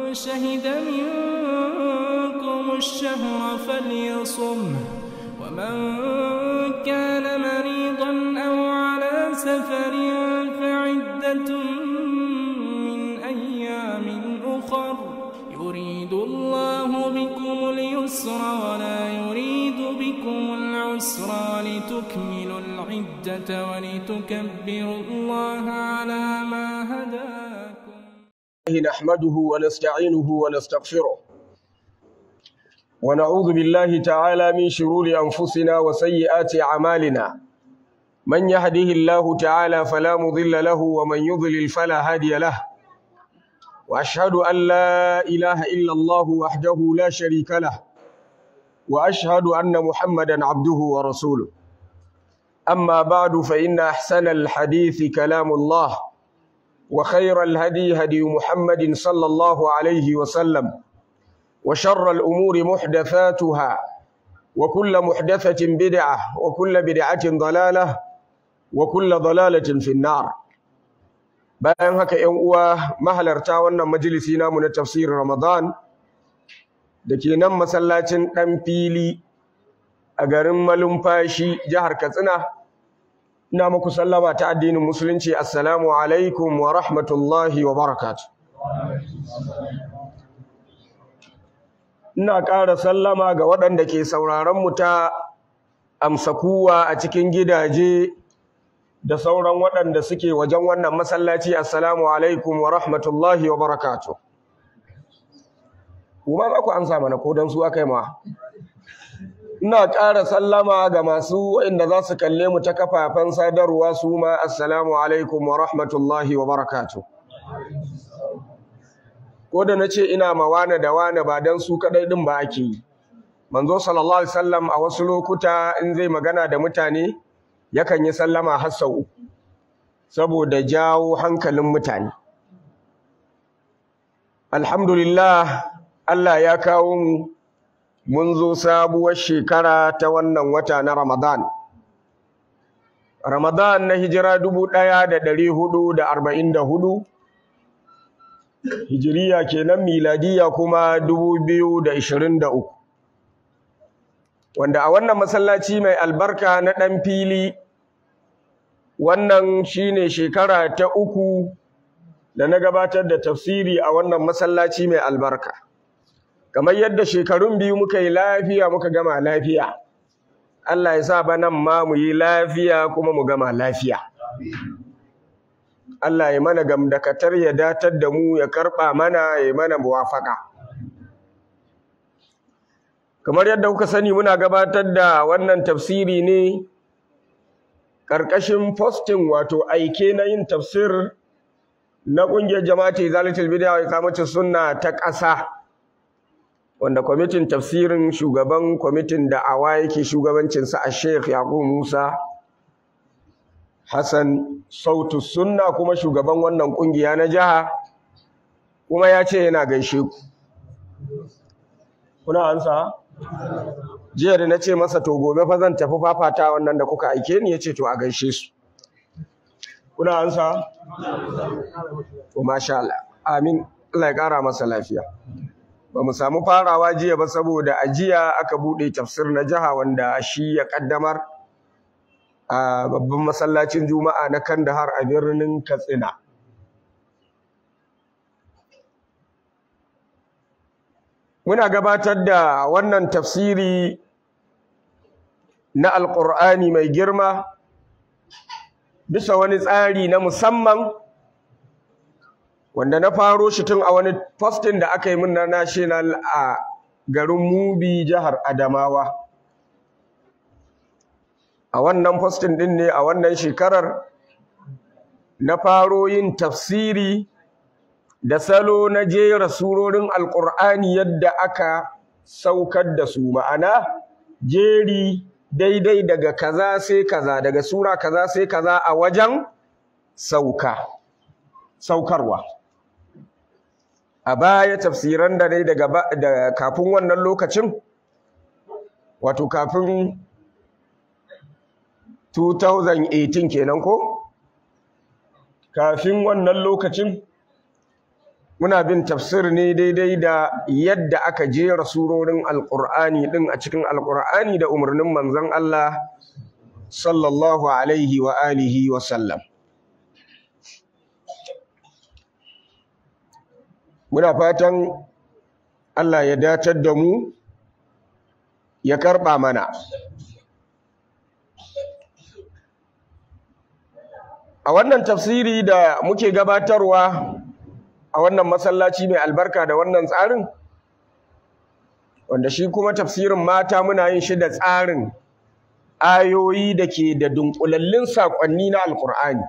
شهد منكم الشهر فليصمه ومن كان مريضا أو على سفر فعدة من أيام أخر يريد الله بكم اليسر ولا يريد بكم العسر ولتكملوا العدة ولتكبروا الله على ما هداكم نحمده ونستعينه ونستغفره ونعوذ بالله تعالى من شرور أنفسنا وسيئات أعمالنا من يهده الله تعالى فلا مضل له ومن يضلل فلا هادي له وأشهد أن لا إله إلا الله وحده لا شريك له وأشهد أن محمدا عبده ورسوله أما بعد فإن أحسن الحديث كلام الله وخير الهدي هدي محمد صلى الله عليه وسلم وشر الأمور محدثاتها وكل محدثة بدعة وكل بدعة ضلالة وكل ضلالة في النار bayan haka ‘yan uwa mahalarta wannan majalisi namu na tafsirin Ramadan da ke nan masallacin ɗan fili a garin malumfashi jihar Katsina ina muku sallama ta addinin musulunci assalamu alaikum wa rahmatullahi wa barakatu ina ƙara sallama ga waɗanda ke sauraron mu ta amsa kuwa a cikin gidaje da sauran waɗanda suke wajen wannan masallaci assalamu alaikum wa rahmatullahi wa barakatu kuma za ku amsa mana ko don su aka yi ma ina ƙara sallama ga masu inda za su kalle mu ta kafafen sadarwa su ma assalamu alaikum wa rahmatullahi wa barakatu ko da na ce ina ma wane da wane ba don su kaɗai ɗin ba ake yi manzo sallallahu alaihi wasallam a wasu lokuta in zai magana da mutane yakan yi sallama har sau uku saboda jawo hankalin mutane alhamdulillah Allah ya kawo mu mun zo sabuwar shekara ta wannan wata na Ramadan Ramadan na hijira dubu ɗaya da ɗari hudu da arba'in da hudu hijiriya kenan miladiya kuma dubu biyu da ishirin da uku wanda a wannan masallaci mai albarka na ɗan fili wannan shine shekara ta uku da na gabatar da tafsiri a wannan masallaci mai albarka kamar yadda shekarun biyu muka yi lafiya muka gama lafiya Allah ya sa banan ma mu yi lafiya kuma mu gama lafiya Allah ya mana gamdakatar ya datar da mu ya karɓa mana ya mana muwafaka kamar yadda kuka sani muna gabatar da wannan tafsiri ne ƙarƙashin posting wato aike na yin tafsir na ƙungiyar jama'ati zalatul bid'a wa iqamatus sunna ta ƙasa wanda kwamitin tafsirin shugaban kwamitin da'awa yake shugabancin sa a Sheikh Yaqub Musa Hassan Sautu Sunna kuma shugaban wannan ƙungiya na jiha kuma ya ce yana gaishe ku kuna ansa jiya da na ce masa to gobe fa zan tafi fafata wannan da kuka aike ni yace to a gaishe su kuna ansa to masha Allah amin Allah ya kara masa lafiya ba mu samu farawa jiya ba saboda a jiya aka bude tafsir na jiha wanda shi ya kaddamar a babban masallacin juma'a na Kandahar a birnin Katsina muna gabatar da wannan tafsiri na alƙur'ani mai girma bisa wani tsari na musamman wanda na faro shi tun a wani postin da aka yi min na national a garin mubi jihar adamawa a wannan postin din ne a wannan shekarar na faro yin tafsiri da salo na jera surorin alƙur'ani yadda aka saukar da su ma'ana jeri daidai daga kaza sai kaza daga sura kaza sai kaza a wajen sauka saukarwa a baya tafsiran da dai daga da kafin wannan lokacin wato kafin 2018 kenan ko kafin wannan lokacin muna bin tafsir ne daidai da yadda aka jera surorin alƙur'ani ɗin a cikin alƙur'ani da umarnin manzon Allah sallallahu alaihi wa alihi wa sallam muna fatan Allah ya datar da mu ya karɓa mana a wannan tafsiri da muke gabatarwa a wannan masallaci mai albarka da wannan tsarin wanda shi kuma tafsirin mata muna yin shi da tsarin ayoyi da ke da dunkulallin saƙonni na alkur'ani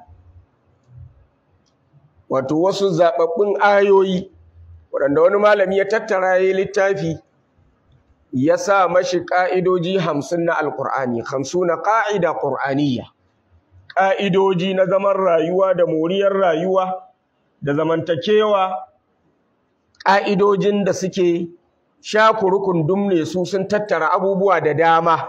wato wasu zaɓaɓɓun ayoyi waɗanda wani malami ya tattara ya littafi ya sa mashi ƙa'idoji hamsin na alkur'ani hamsu na ƙa'ida ƙur'aniyya ƙa'idoji na zaman rayuwa da moriyar rayuwa da zamantakewa ƙa'idojin da suke shakurukun dumne su sun tattara abubuwa da dama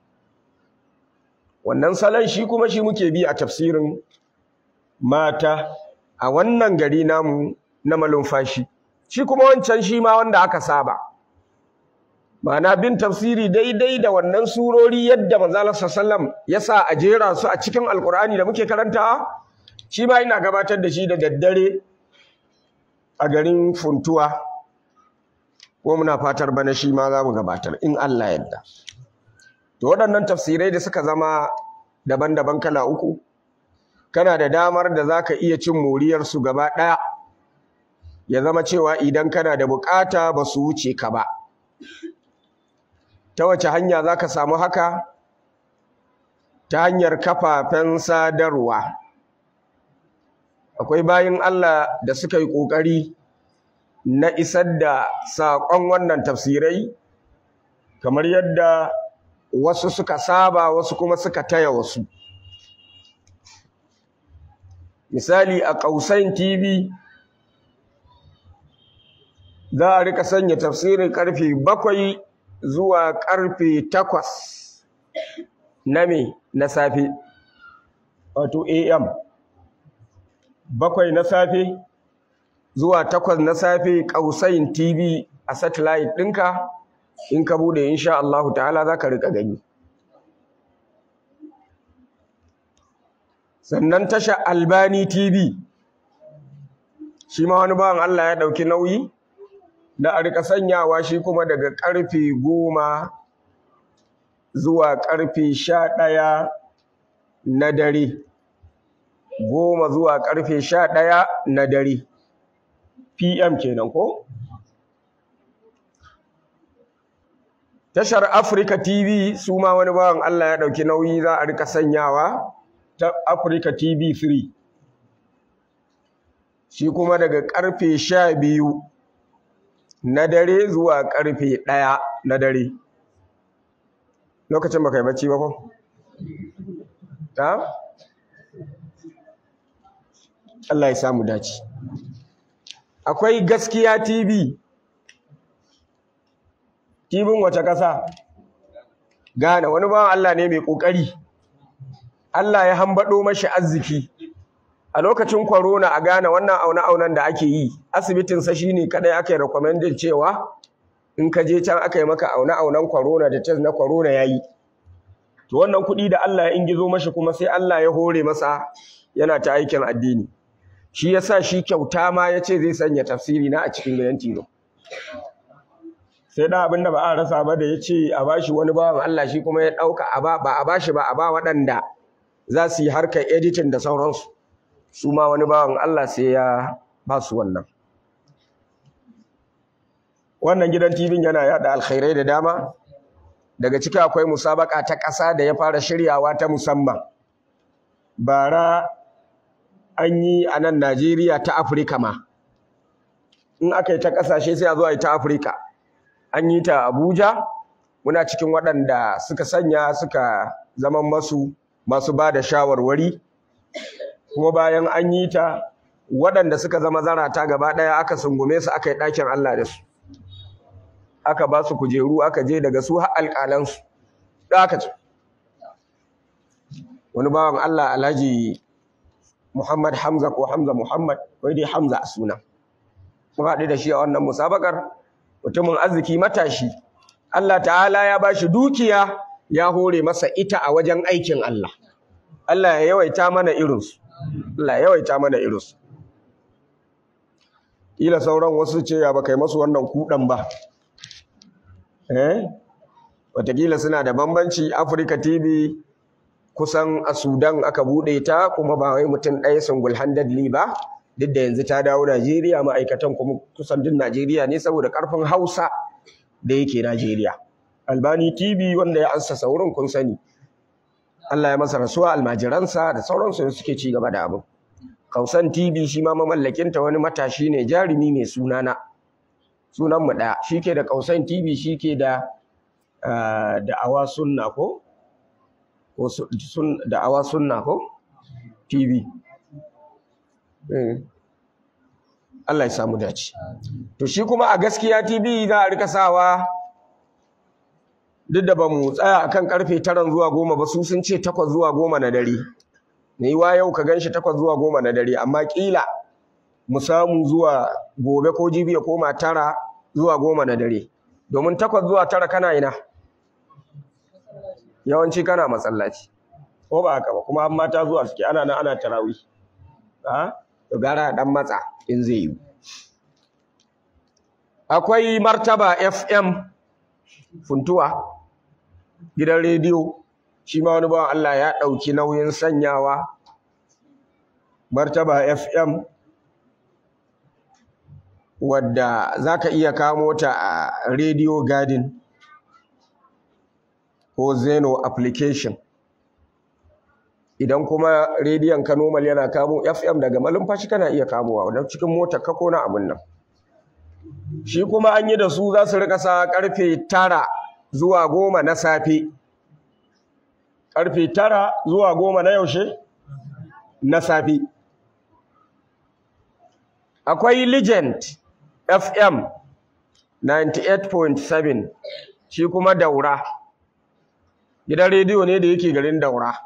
wannan salon shi kuma shi muke bi a tafsirin mata a wannan gari namu na malumfashi shi kuma wancan shi ma wanda aka saba ma'ana bin tafsiri daidai da wannan surori yadda manzo sallam ya sa a jera su a cikin alkur'ani da muke karantawa shi ma ina gabatar da shi da daddare a garin funtuwa ko muna fatar bana shi ma za mu gabatar in Allah yadda to waɗannan tafsirai da suka zama daban-daban kala uku kana da damar da za ka iya cin moriyarsu gaba ɗaya ya zama cewa idan kana da buƙata ba su wuce ka ba ta wace hanya za ka samu haka ta hanyar kafafen sadarwa akwai bayin Allah da suka yi ƙoƙari na isar da saƙon wannan tafsirai kamar yadda wasu suka saba wasu kuma suka taya wasu misali a ƙausain tv za a rika sanya tafsirin ƙarfe bakwai zuwa ƙarfe takwas na me na safe wato am bakwai na safe zuwa takwas na safe ƙausain tv a satellite ɗinka in ka bude insha Allah ta'ala za ka rika gani sannan tasha albani tv shi ma wani bawan Allah ya ɗauki nauyi da a rika sanyawa shi kuma daga ƙarfe goma zuwa ƙarfe sha ɗaya na dare goma zuwa ƙarfe sha ɗaya na dare pm kenan ko tashar Africa TV su ma wani bawan Allah ya ɗauki nauyi za a rika sanyawa ta Africa TV 3 shi kuma daga ƙarfe sha biyu na dare zuwa ƙarfe ɗaya na dare lokacin baka yi bacci ba ko? ta? Allah ya samu dace akwai gaskiya TV Tibin wace ƙasa? Ghana wani bawan Allah ne mai ƙoƙari. Allah ya hambaɗo mashi arziki. A lokacin corona a Ghana wannan aune-aunen da ake yi, asibitinsa shi ne kaɗai aka yi recommended cewa in ka je can aka yi maka aune-aunen corona da test na corona ya yi. To wannan kuɗi da Allah ya ingizo mashi kuma sai Allah ya hore masa yana ta aikin addini. Shi ya sa shi kyauta ma ya ce zai sanya tafsiri na a cikin gidan tilo. sai da abinda ba a rasa ba da ya ce a bashi wani bawan Allah shi kuma ya ɗauka a ba ba a bashi ba a ba waɗanda za su yi harkar editing da sauransu su ma wani bawan Allah sai ya ba su wannan wannan gidan TV yana yada alkhairai da dama daga ciki akwai musabaka ta ƙasa da ya fara shiryawa ta musamman bara an yi a nan Najeriya ta Afirka ma in aka yi ta ƙasashe sai a zo a yi ta Afirka an yi ta Abuja muna cikin waɗanda suka sanya suka zama masu masu ba da shawarwari kuma bayan an yi ta waɗanda suka zama zarata gaba ɗaya aka sungume su aka yi ɗakin Allah da su aka ba su kujeru aka je daga su har alƙalansu da aka ce wani bawan Allah Alhaji Muhammad Hamza ko Hamza Muhammad wai dai Hamza a suna mun haɗu da shi a wannan musabakar mutumin arziki matashi Allah ta'ala ya ba shi dukiya ya hore masa ita a wajen aikin Allah Allah ya yawaita mana irinsu Allah ya yawaita mana irinsu Ila sauran wasu ce ya baka yi masu wannan kuɗan ba eh Wataƙila suna da bambanci Africa TV kusan a Sudan aka buɗe ta kuma ba wai mutum ɗaya singul handedly ba duk da yanzu ta dawo Najeriya ma'aikatan kuma kusan duk Najeriya ne saboda ƙarfin Hausa da yake Najeriya. Albani TV wanda ya ansa saurin kun sani. Allah ya masa rasuwa almajiransa da sauransu suke ci gaba da abin. Kausan TV shi ma mamallakinta wani matashi ne jarumi mai sunana. Sunan mu ɗaya. Shi ke da Kausan TV shi ke da da'awa sunna ko? Ko da'awa sunna ko? TV. Allah ya samu dace. To shi kuma a gaskiya TV za a rika sawa duk da ba mu tsaya akan karfe 9 zuwa 10 ba su sun ce 8 zuwa 10 na dare. Ne wa yau ka ganshi 8 zuwa 10 na dare amma kila mu samu zuwa gobe ko jibi ya koma 9 zuwa 10 na dare. Domin 8 zuwa 9 kana ina? Yawanci kana masallaci. Ko ba haka ba kuma an mata zuwa suke ana nan ana tarawih. Ha? to gara dan matsa in zai yi akwai martaba fm funtuwa gidan rediyo shi ma wani bawan Allah ya ɗauki nauyin sanyawa martaba fm wadda za ka iya kamo ta a radio garden ko zeno application idan kuma rediyon ka normal yana kamo FM daga malumfashi kana iya kamowa don cikin motar ka ko na abin nan shi kuma an yi da su za su rika sa karfe tara zuwa goma na safe karfe tara zuwa goma na yaushe na safe akwai legend FM 98.7 shi kuma daura gidan rediyo ne da yake garin daura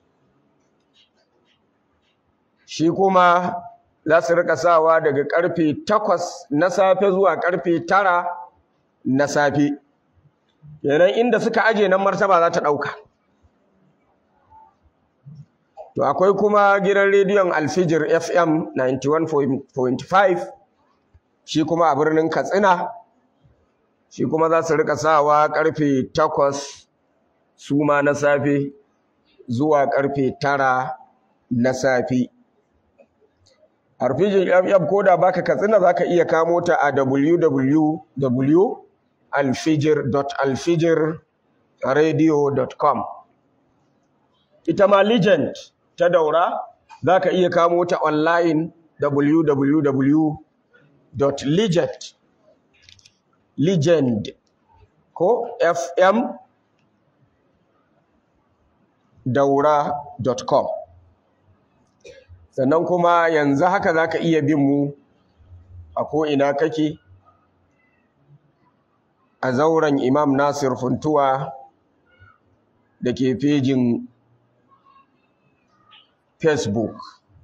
shi kuma za su rika sawa daga karfe 8 na safe zuwa karfe 9 na safe kenan inda suka aje nan martaba za ta dauka to akwai kuma gidan rediyon Alfijir FM 91.5 shi kuma a birnin Katsina shi kuma za su rika sawa karfe 8 su ma na safe zuwa karfe 9 na safe Arfijin FM ko da baka katsina zaka iya kamo ta a www.alfijir.alfijirradio.com Ita ma Legend ta daura zaka iya kamo ta online www.legend legend ko fm daura.com sannan kuma yanzu haka za ka iya bin mu a ko'ina kake a zauren imam nasir funtuwa da ke fejin facebook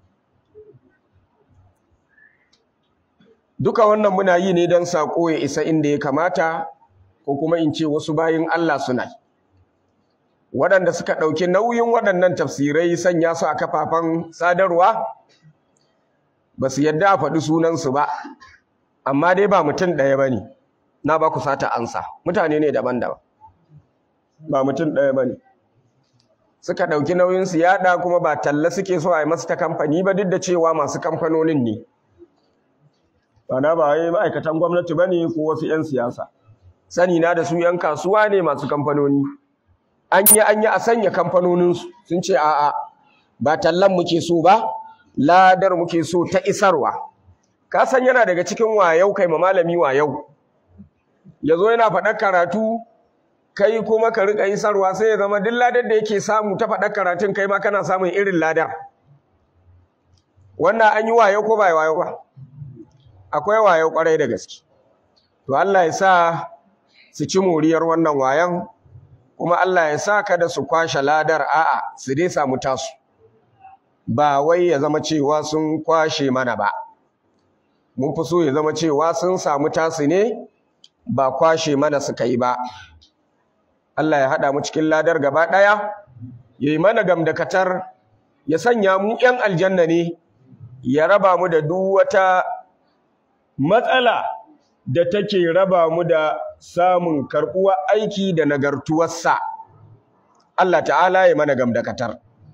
duka wannan muna yi ne don saƙo ya isa inda ya kamata ko kuma in ce wasu bayin allah suna waɗanda suka ɗauki nauyin waɗannan tafsirai sanya su a kafafen sadarwa ba su yadda a faɗi sunansu ba amma dai ba mutum ɗaya ba ne na ba ku sata ansa mutane ne daban-daban ba mutum ɗaya ba ne suka ɗauki nauyin su yaɗa kuma ba talla suke so a yi masu ta kamfani ba duk da cewa masu kamfanonin ne ba na ba wai ma'aikatan gwamnati ba ne ko wasu 'yan siyasa sani na da su 'yan kasuwa ne masu kamfanoni an yi an yi a sanya kamfanoninsu sun ce a'a ba tallan muke so ba ladar muke so ta isarwa ka san yana daga cikin wayau kai ma malami wayau yazo yana faɗar karatu kai kuma ka rika isarwa sai ya zama duk ladar da yake samu ta faɗar karatun kai ma kana samun irin ladar wannan an yi wayau ko ba wayau ba akwai wayau kwarai da gaske to Allah ya sa su ci moriyar wannan wayan kuma Allah ya sa kada su kwashe ladar a'a su dai samu tasu ba wai ya zama cewa sun kwashe mana ba mun fi so ya zama cewa sun samu tasu ne ba kwashe mana suka yi ba Allah ya haɗa mu cikin ladar gaba ɗaya ya yi mana gamdakatar ya sanya mu ‘yan aljanna ne ya raba mu da duk wata matsala da take raba mu da samun karɓuwa aiki da nagartuwarsa Allah ta'ala ya mana gamdakatar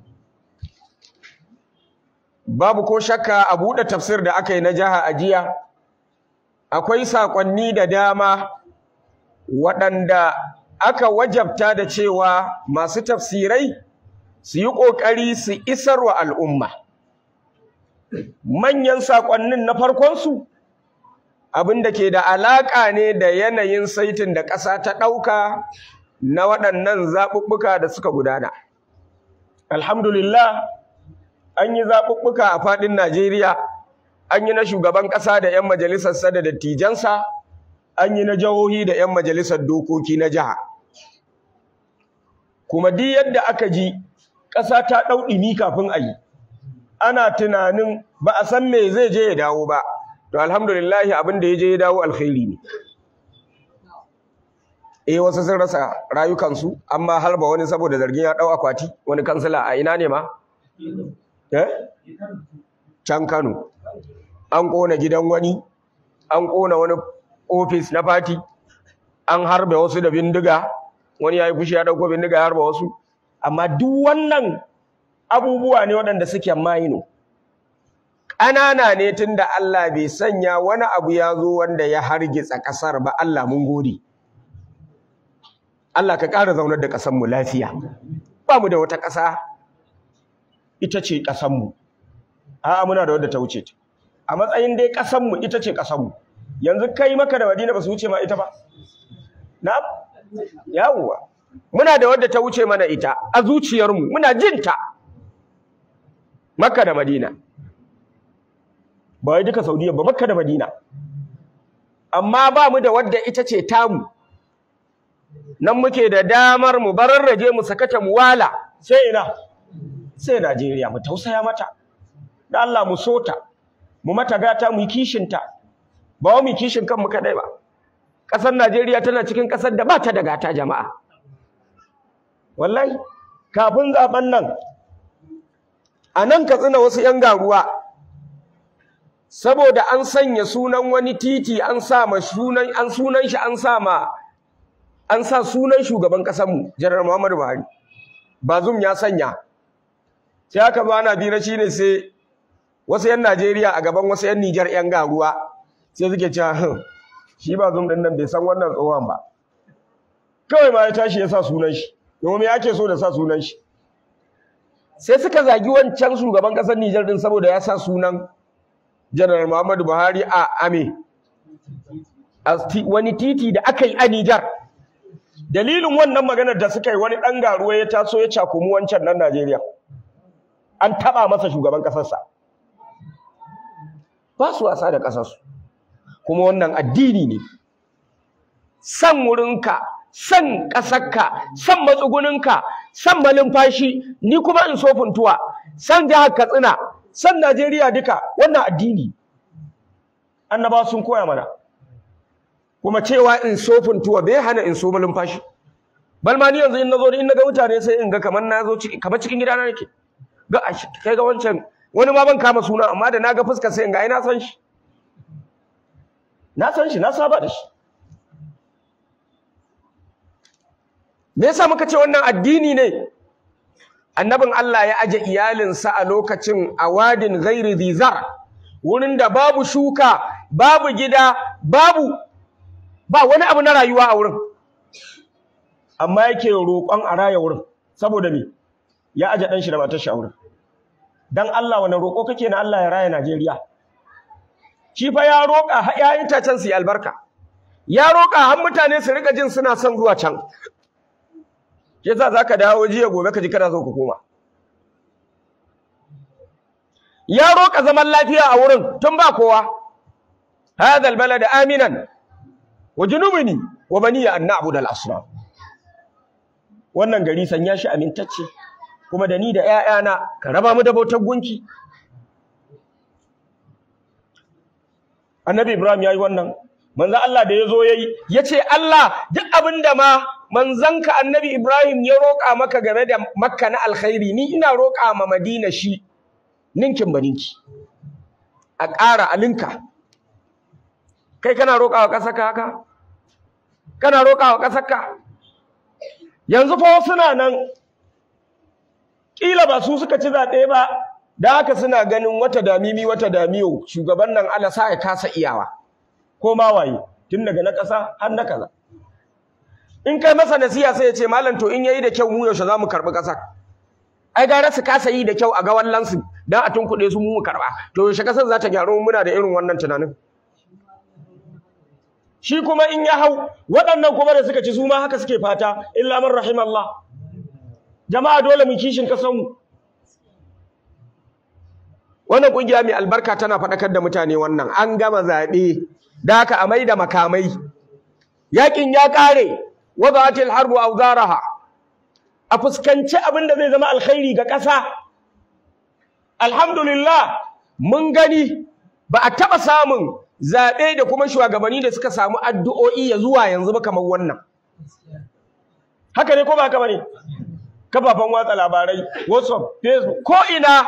babu ko shakka a buɗe tafsir da aka yi na jiha a jiya akwai saƙonni da dama waɗanda aka wajabta da cewa masu tafsirai su yi ƙoƙari su isar wa al'umma manyan saƙonnin na farkonsu abin da ke da alaƙa ne da yanayin saitin da ƙasa ta ɗauka na waɗannan zaɓuɓɓuka da suka gudana alhamdulillah an yi zaɓuɓɓuka a faɗin Najeriya, an yi na shugaban ƙasa da 'yan majalisarsa da dattijansa, an yi na jihohi da 'yan majalisar dokoki na jiha. Kuma duk yadda aka ji ƙasa ta ɗau ɗimi kafin a yi, ana tunanin ba a san me zai je ya dawo ba, to alhamdulillahi abin da ya je ya dawo alkhairi ne. Eh wasu sun rasa rayukansu, amma harba wani saboda zargin ya ɗau akwati, wani kansila a ina ne ma? Eh? Can Kano. An ƙona gidan wani, an ƙona wani ofis na fati, an harbe wasu da bindiga, wani ya yi fushi ya ɗauko bindiga ya harba wasu. Amma duk wannan abubuwa ne waɗanda suke maino. Ƙanana ne tun da Allah bai sanya wani abu ya zo wanda ya hargitsa ƙasar ba Allah mun gode. Allah ka ƙara zaunar da ƙasarmu lafiya. Ba mu da wata ƙasa ita ce ƙasanmu a'a muna da wadda ta wuce ta a matsayin dai ƙasanmu ita ce ƙasanmu yanzu kai maka da madina ba su wuce ma ita ba na'am yawwa muna da wadda ta wuce mana ita a zuciyarmu muna jin ta makka da madina ba wai duka saudiya ba makka da madina amma ba mu da wadda ita ce tamu nan muke da damar mu bararraje mu sakata mu wala sai ina sai Najeriya mu tausaya mata da Allah mu sota mu mata gata mu yi kishinta ba wa mu kishin kanmu kadai ba ƙasar Najeriya tana cikin ƙasar da ba ta da gata jama'a wallahi kafin zaben nan a nan Katsina wasu 'yan garuwa saboda an sanya sunan wani titi an sa ma sunan an sunan shi an sa ma an sa sunan shugaban ƙasar mu Janar Muhammadu Buhari Bazum ya sanya sai aka zo ana bira shi ne sai wasu 'yan Najeriya a gaban wasu 'yan Nijar 'yan garuwa sai suke cewa shi ba zum ɗin nan bai san wannan tsohon ba kawai ma ya tashi ya sa sunan shi domin me ake so da sa sunan shi sai suka zagi wancan shugaban ƙasar Nijar din saboda ya sa sunan Janar Muhammadu Buhari a Ame a wani titi da aka yi a Nijar dalilin wannan maganar da suka yi wani ɗan garuwa ya taso ya cakumi wancan nan Najeriya an taɓa masa shugaban ƙasarsa ba su wasa da ƙasarsu kuma wannan addini ne san wurinka san ƙasarka san matsuguninka san malumfashi ni kuma in so funtuwa san jihar katsina san najeriya duka wannan addini annaba sun koya mana kuma cewa in so funtuwa bai hana in so malumfashi balma ni yanzu in nazo in naga mutane sai in ga kamar na zo kamar cikin gidana nake ga kai ga wancan wani ma ban kama suna amma da naga fuskar sai in ga ai na san shi na san shi na saba da shi me yasa muka ce wannan addini ne annabin Allah ya aje iyalinsa a lokacin awadin ghairi zizar wurin da babu shuka babu gida babu ba wani abu na rayuwa a wurin amma yake roƙon a raya wurin saboda me ya aje dan shi da matar shi a wurin dan Allah wani roƙo kake na Allah ya raya Najeriya shi fa ya roƙa har ƴaƴan tacen su yi albarka ya roƙa har mutane su rika jin suna son zuwa can shi yasa zaka dawo jiya gobe ka ji kana so ka koma ya roƙa zaman lafiya a wurin tun ba kowa hadha albalad aminan wa junubni wa baniya an na'budu al-asnam wannan gari sanya shi amintacce kuma da ni da ƴaƴana ka raba mu da bautar gunki annabi Ibrahim yayi wannan manzo Allah da yazo yayi yace Allah duk abinda ma manzanka annabi Ibrahim ya roƙa maka game da Makka na alkhairi ni ina roƙa ma Madina shi ninkin baninki a ƙara alinka kai kana roƙa wa ƙasarka haka kana roƙa wa ƙasarka yanzu fa suna nan ƙila ba su suka ci zaɓe ba da haka suna ganin wata damimi wata damiyo shugaban nan Allah sa ya kasa iyawa ko ma waye tun daga na ƙasa har na kaza in kai masa nasiha sai ya ce malam to in yayi da kyau mu yaushe za mu karɓi ƙasar ai gara su kasa yi da kyau a ga wallansu dan a tunkuɗe su mu mu karɓa to yaushe ƙasar za ta gyaru muna da irin wannan tunanin shi kuma in ya hau waɗannan kuma da suka ci su ma haka suke fata illa man rahimallah jama'a dole mu kishin kasanmu wannan kungiya mai albarka tana faɗakar da mutane wannan an gama zaɓe da haka a mai da makamai yakin ya ƙare wadatil harbu awzaraha a fuskanci abin da zai zama alkhairi ga ƙasa alhamdulillah mun gani ba a taɓa samun zaɓe da kuma shugabanni da suka samu addu'o'i ya zuwa yanzu ba kamar wannan haka ne ko ba haka bane kafafen watsa labarai whatsapp facebook ko ina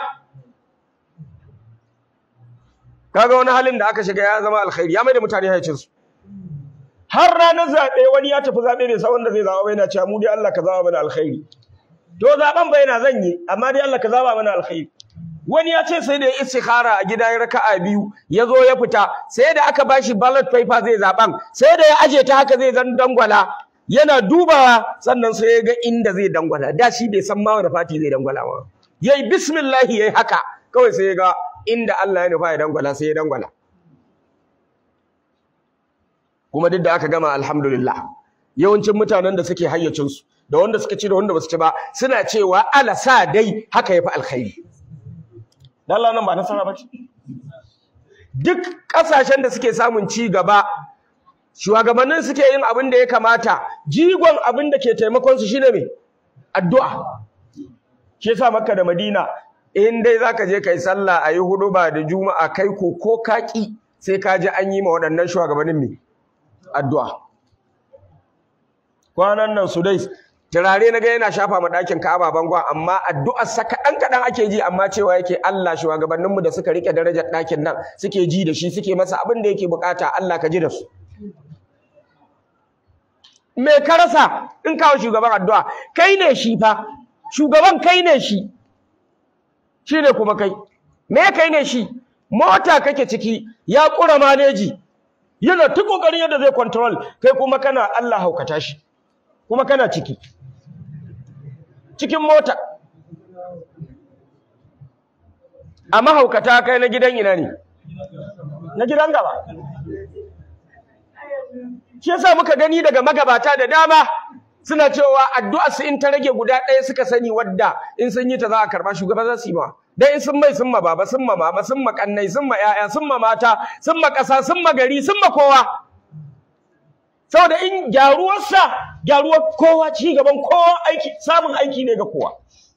kaga wani halin da aka shiga ya zama alkhairi ya mai da mutane haicin su har ranar zaɓe wani ya tafi zaɓe bai san wanda zai zaɓa ba yana cewa mu dai Allah ka zaba mana alkhairi to zaɓen bai yana zan yi amma dai Allah ka zaba mana alkhairi wani ya ce sai da ya istikhara a gida ya raka'a biyu ya zo ya fita sai da aka bashi ballot paper zai zaɓen sai da ya aje ta haka zai zan dangwala yana dubawa sannan sai ya ga inda zai dangwala da shi bai san ma wani fati zai dangwala ba yayi bismillah yayi haka kawai sai ya ga inda Allah ya nufa ya dangwala sai ya dangwala kuma duk da aka gama alhamdulillah yawancin mutanen da suke hayyacinsu da wanda suka ci da wanda basu ci ba suna cewa ala sa dai haka yafi alkhairi dan Allah nan ba nasara ba ce duk kasashen da suke samun ci gaba shugabannin suke yin abin da ya kamata jigon abin da ke taimakon su shine me addu'a shi yasa Makka da Madina in dai zaka je kai sallah ayi huduba da juma'a kai ko ko kaki sai ka ji an yi ma waɗannan shugabannin me addu'a kwanan nan Sudais turare na ga yana shafa ma ɗakin Ka'aba bangon amma addu'ar sa kaɗan kaɗan ake ji amma cewa yake Allah shugabannin mu da suka rike darajar ɗakin nan suke ji da shi suke masa abin da yake bukata Allah ka ji da su me ka rasa in kawo shugaban addu'a kai ne shi fa shugaban kai ne shi shi ne kuma kai me kai ne shi mota kake ciki ya ƙura maneji yana ta ƙoƙarin yadda zai control kai kuma kana Allah haukata shi kuma kana ciki cikin mota a mahaukata kai na gidan ina ne na gidan gaba shi yasa muka gani daga magabata da dama suna cewa addu'a su in ta rage guda ɗaya suka sani wadda in sun yi ta za a karɓa shugaba za su yi ma dan in sun mai sun ma baba sun ma mama sun ma kannai sun ma ƴaƴa sun ma mata sun ma ƙasa sun ma gari sun ma kowa saboda in gyaruwarsa gyaruwar kowa ci gaban kowa aiki samun aiki ne ga kowa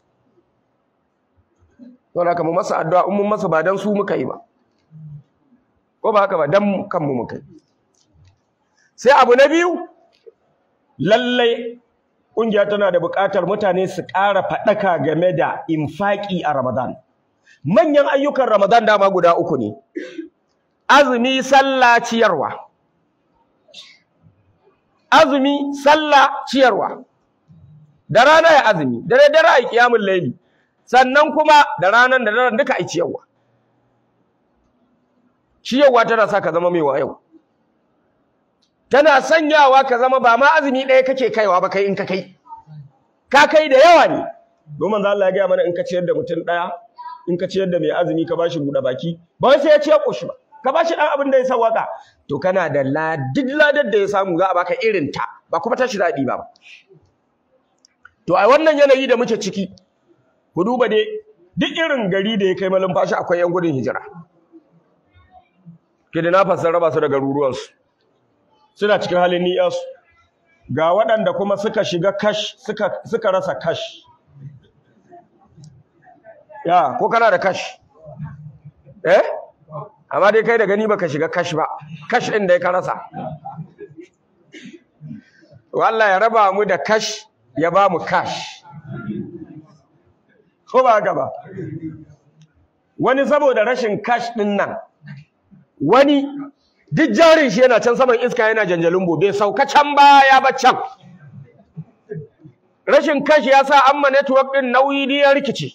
don haka mu masa addu'a in mun masa ba dan su muka yi ba ko ba haka ba dan kanmu muka yi sai abu na biyu lallai ƙungiya tana da buƙatar mutane su ƙara faɗaka game da infaƙi a Ramadan. Manyan ayyukan Ramadan dama guda uku ne, azumi, sallah, ciyarwa. Azumi, sallah, ciyarwa. Da rana ya azumi, da daddare a ƙiyamun laili, sannan kuma da ranar da daren duka a ciyarwa. Ciyarwa tana sa ka zama mai wayo. tana sanyawa ka zama ba ma azumi ɗaya kake kaiwa ba kai in ka kai ka kai da yawa ne domin Allah ya gaya mana in ka ciyar da mutum ɗaya in ka ciyar da mai azumi ka bashi buɗe baki ba wai sai ya ciyar ƙoshi ba ka bashi ɗan abin da ya sawaka to kana da ladid ladar da ya samu za a baka irin ta ba kuma tashi daɗi ba to a wannan yanayi da muke ciki ku duba dai duk irin gari da ya kai malumfashi akwai yan gudun hijira kidnappers sun raba su da garuruwansu suna cikin halin ni'yasu ga waɗanda kuma suka shiga kash suka suka rasa kash ya ko kana da kash eh amma dai kai da gani baka shiga kash ba kash ɗin da ka rasa Allah ya raba mu da kash ya ba mu kash ko ba haka ba wani saboda rashin kash ɗin nan wani duk jarin shi yana can saman iska yana janjalin bai sauka can ba ya ba can rashin kashi ya sa amma network din nauyi ne ya rikice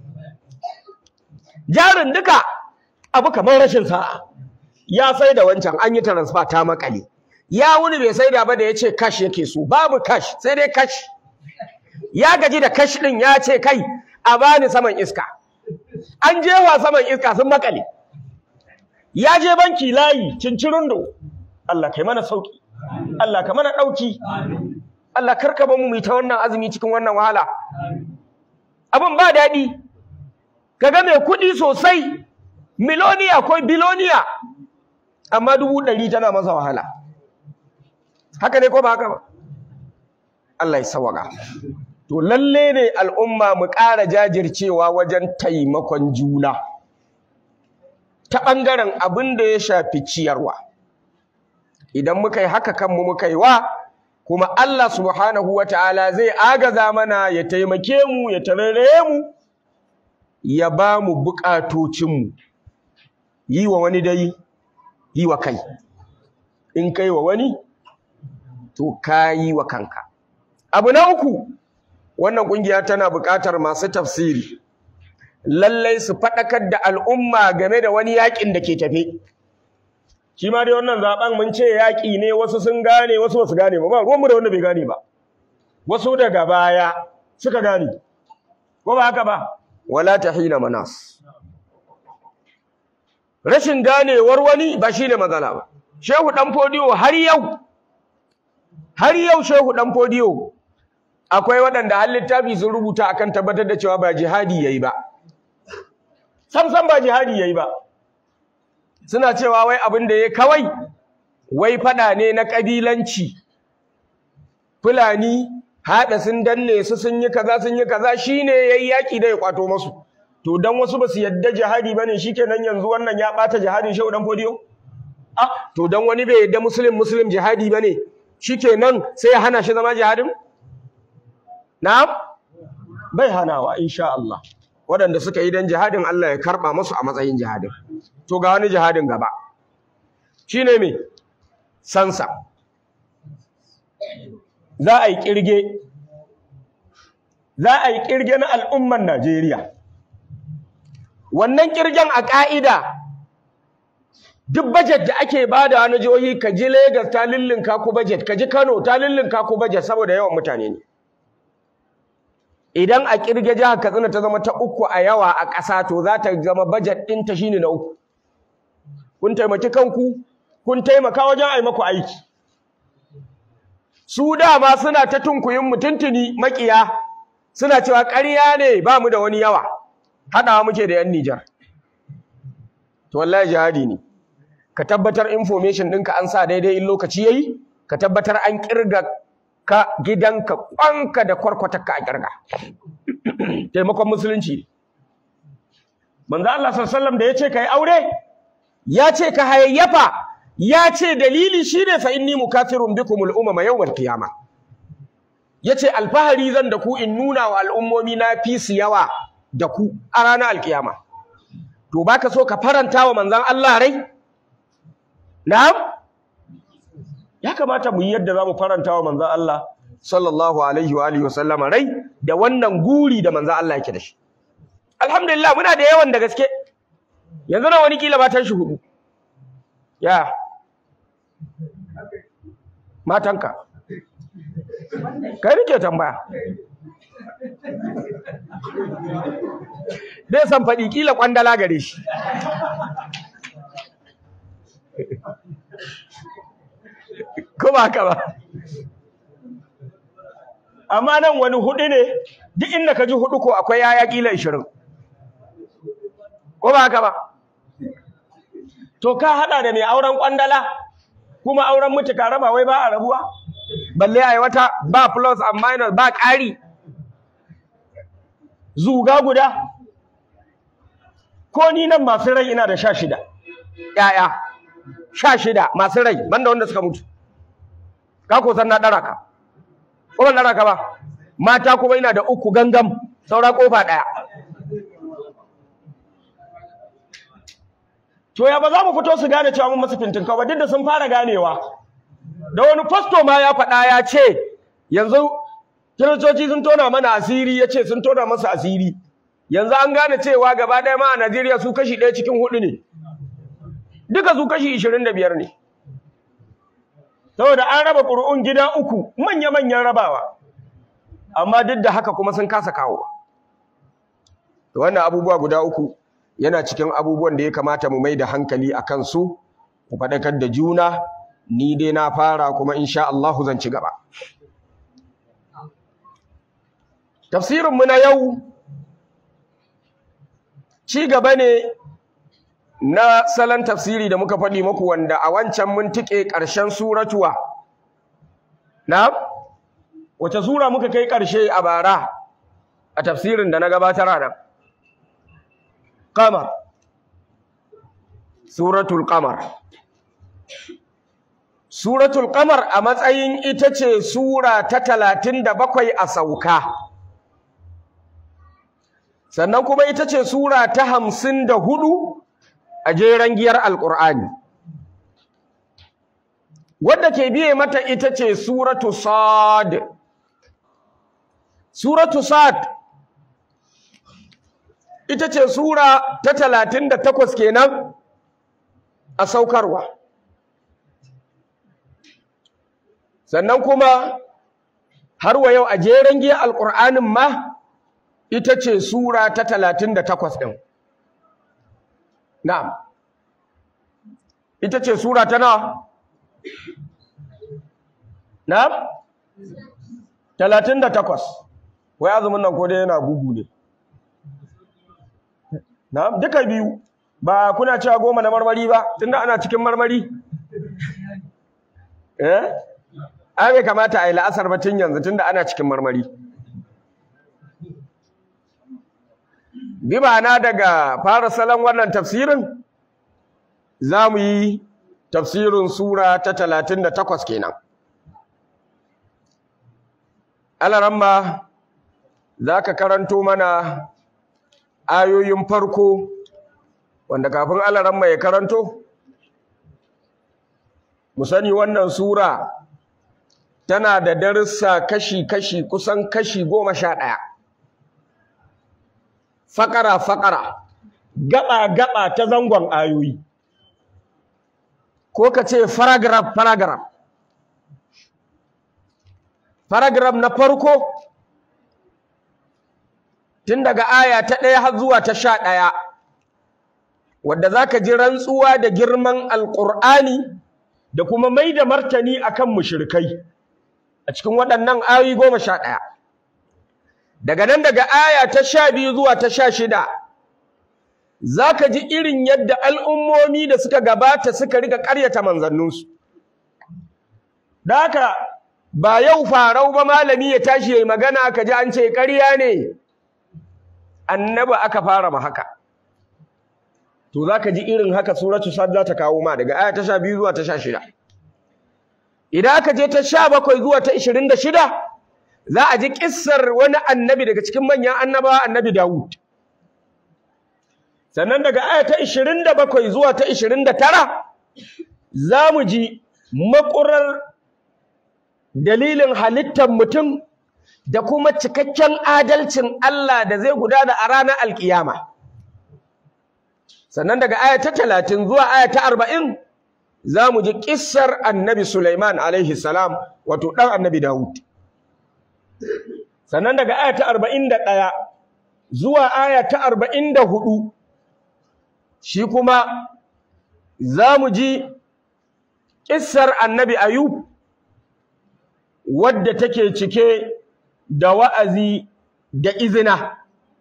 jarin duka abu kamar rashin sa'a ya sai da wancan an yi transfer ta makale ya wuni bai sai da ba da ya ce kash yake so babu kash sai dai kash ya gaji da kash din ya ce kai a bani saman iska an jewa saman iska sun makale ya je banki layi cincirundo Allah kai mana sauki Allah ka mana dauki Allah karka ba mu mu ta wannan azumi cikin wannan wahala abin ba daɗi kaga mai kuɗi sosai miloniya ko biloniya amma dubu ɗari tana masa wahala haka ne ko ba haka ba Allah ya sawaka to lalle ne al'umma mu ƙara jajircewa wajen taimakon juna ta ɓangaren abin da ya shafi ciyarwa idan muka yi haka kanmu muka yi wa kuma Allah subhanahu wa ta'ala zai agaza mana ya taimake mu ya tarare mu ya ba mu buƙatocinmu yi wa wani dai yi wa kai in kai wa wani to ka yi wa kanka abu na uku wannan ƙungiya tana buƙatar masu tafsiri lallai su faɗakar da al'umma game da wani yaƙin da ke tafe shi ma dai wannan zaben mun ce yaƙi ne wasu sun gane wasu ba su gane ba ba ruwanmu da wanda bai gane ba wasu daga baya suka gane ko ba haka ba wala tahina manas rashin ganewar wani ba shine matsala ba shehu dan fodiyo har yau har yau shehu dan fodiyo akwai waɗanda har littafi sun rubuta akan tabbatar da cewa ba jihadi yayi ba sam sam ba jihadi yayi ba suna cewa wai abin da ya kawai wai fada ne na kabilanci fulani hada sun danne su sun yi kaza sun yi kaza shine yayi yaki da ya kwato masu to dan wasu basu yadda jihadi bane shikenan yanzu wannan ya bata jihadin shehu dan fodiyo ah to dan wani bai yadda muslim muslim jihadi bane shikenan sai ya hana shi zama jihadin na'am bai hanawa insha Allah waɗanda suka yi don jihadin Allah ya karɓa musu a matsayin jihadin to ga wani jihadin gaba shi ne mai sansa za a yi ƙirge za a yi ƙirge na al'umman Najeriya wannan ƙirgen a ƙa'ida duk bajet da ake ba da wani jihohi ka ji Legas ta lullunka ku bajet ka ji Kano ta lullunka ku bajet saboda yawan mutane ne idan a kirge jihar Katsina ta zama ta uku a yawa a ƙasa to za ta zama budget ɗinta shine na uku kun taimaki kanku kun taimaka wajen ai maku aiki su dama suna ta tunkuyin mutuntuni makiya suna cewa ƙarya ne ba mu da wani yawa haɗawa muke da 'yan Nijar to wallahi jihadi ne ka tabbatar information ɗinka an sa daidai in lokaci yayi ka tabbatar an kirga ka gidanka kwanka da kwarkwatarka a kirga taimakon musulunci manzo Allah sallallahu alaihi wasallam da yace kai aure ya ce ka hayayyafa ya ce dalili shine fa inni mukathirun bikumul umama yawmal qiyama yace alfahari zan da ku in nuna wa al'ummomi na fi su yawa da ku a ranar alkiyama to baka so ka faranta wa manzon Allah rai na'am ya kamata mu yi yadda zamu faranta wa manzon Allah sallallahu alaihi wa alihi wasallama rai da wannan guri da manzon Allah yake da shi alhamdulillah muna da yawan da gaske yanzu na wani kila matan shi hudu ya matanka kai nake tambaya bai san faɗi kila kwandala gare shi ko ba haka ba amma nan wani hudu ne duk inda ka ji hudu ko akwai yaya kila 20 ko ba haka ba to ka hada da mai auren kwandala kuma auren mutuka raba wai ba a rabuwa balle ai wata ba plus and minus ba ƙari zuga guda ko ni nan masu rai ina da sha shida ƴaƴa sha shida masu rai banda wanda suka mutu ka ko san na ɗara ka ko ban ɗara ka ba mata kuma ina da uku gangam saura kofa ɗaya to ya ba za mu fito su gane cewa mun masu fintin ba duk da sun fara ganewa da wani fasto ma ya faɗa ya ce yanzu kiristoci sun tona mana asiri ya ce sun tona masa asiri yanzu an gane cewa gaba ɗaya ma a Najeriya su kashi ɗaya cikin hudu ne duka su kashi ishirin da biyar ne saboda an raba ƙuri'un gida uku manya-manyan rabawa amma duk da haka kuma sun kasa kawo wannan abubuwa guda uku yana cikin abubuwan da ya kamata mu mai da hankali a kansu ku faɗakar da juna ni dai na fara kuma insha Allah zan ci gaba tafsirinmu na yau ci gaba ne na salon tafsiri da muka faɗi muku wanda a wancan mun tike ƙarshen suratuwa na wace sura muka kai ƙarshe a bara a tafsirin da na gabatar a nan qamar suratul qamar suratul qamar a matsayin ita ce sura ta talatin da bakwai a sauka sannan kuma ita ce sura ta hamsin da hudu a jeren giyar alƙur'ani wadda ke biye mata ita ce suratu sad suratu sad ita ce sura ta talatin da takwas kenan a saukarwa sannan kuma har wa yau a jeren giyar alƙur'anin ma ita ce sura ta talatin da takwas ɗin na'am ita ce sura ta nawa na'am talatin da takwas wai azumin nan ko dai yana bugu ne na'am duka biyu ba kuna cewa goma na marmari ba tunda ana cikin marmari eh ai bai kamata a yi la'asar ba tun yanzu tunda ana cikin marmari bi na daga fara salon wannan tafsirin za mu yi tafsirin sura ta talatin da takwas kenan alaramma za ka karanto mana ayoyin farko wanda kafin alaramma ya karanto mu sani wannan sura tana da darussa kashi-kashi kusan kashi goma sha ɗaya fakara-fakara gaba-gaba ta zangon ayoyi ko ka ce paragraph-paragraph paragraph na farko tun daga aya ta ɗaya har zuwa ta sha ɗaya wadda za ka ji rantsuwa da girman alƙur'ani da kuma mai da martani akan mushrikai a cikin waɗannan ayoyi goma sha ɗaya daga nan daga aya ta sha biyu zuwa ta sha shida za ka ji irin yadda al'ummomi da suka gabata suka riga ƙaryata manzanninsu da haka ba yau farau ba malami ya tashi ya yi magana ka ji an ce ƙarya ne annaba aka fara ma haka to za ka ji irin haka suratu sad za ta kawo ma daga aya ta sha biyu zuwa ta sha shida idan aka je ta sha bakwai zuwa ta ishirin da shida za a ji kissar wani annabi daga cikin manyan annabawa annabi Dawud sannan daga aya ta 27 zuwa ta 29 za mu ji makurar dalilin halittar mutum da kuma cikakken adalcin Allah da zai gudana a ranar alkiyama sannan daga aya ta 30 zuwa aya ta 40 za mu ji kissar annabi Sulaiman alaihi salam wato ɗan annabi Dawud sannan daga aya ta 41 zuwa aya ta 44 shi kuma za mu ji ƙissar annabi ayub wadda take cike da wa'azi da izina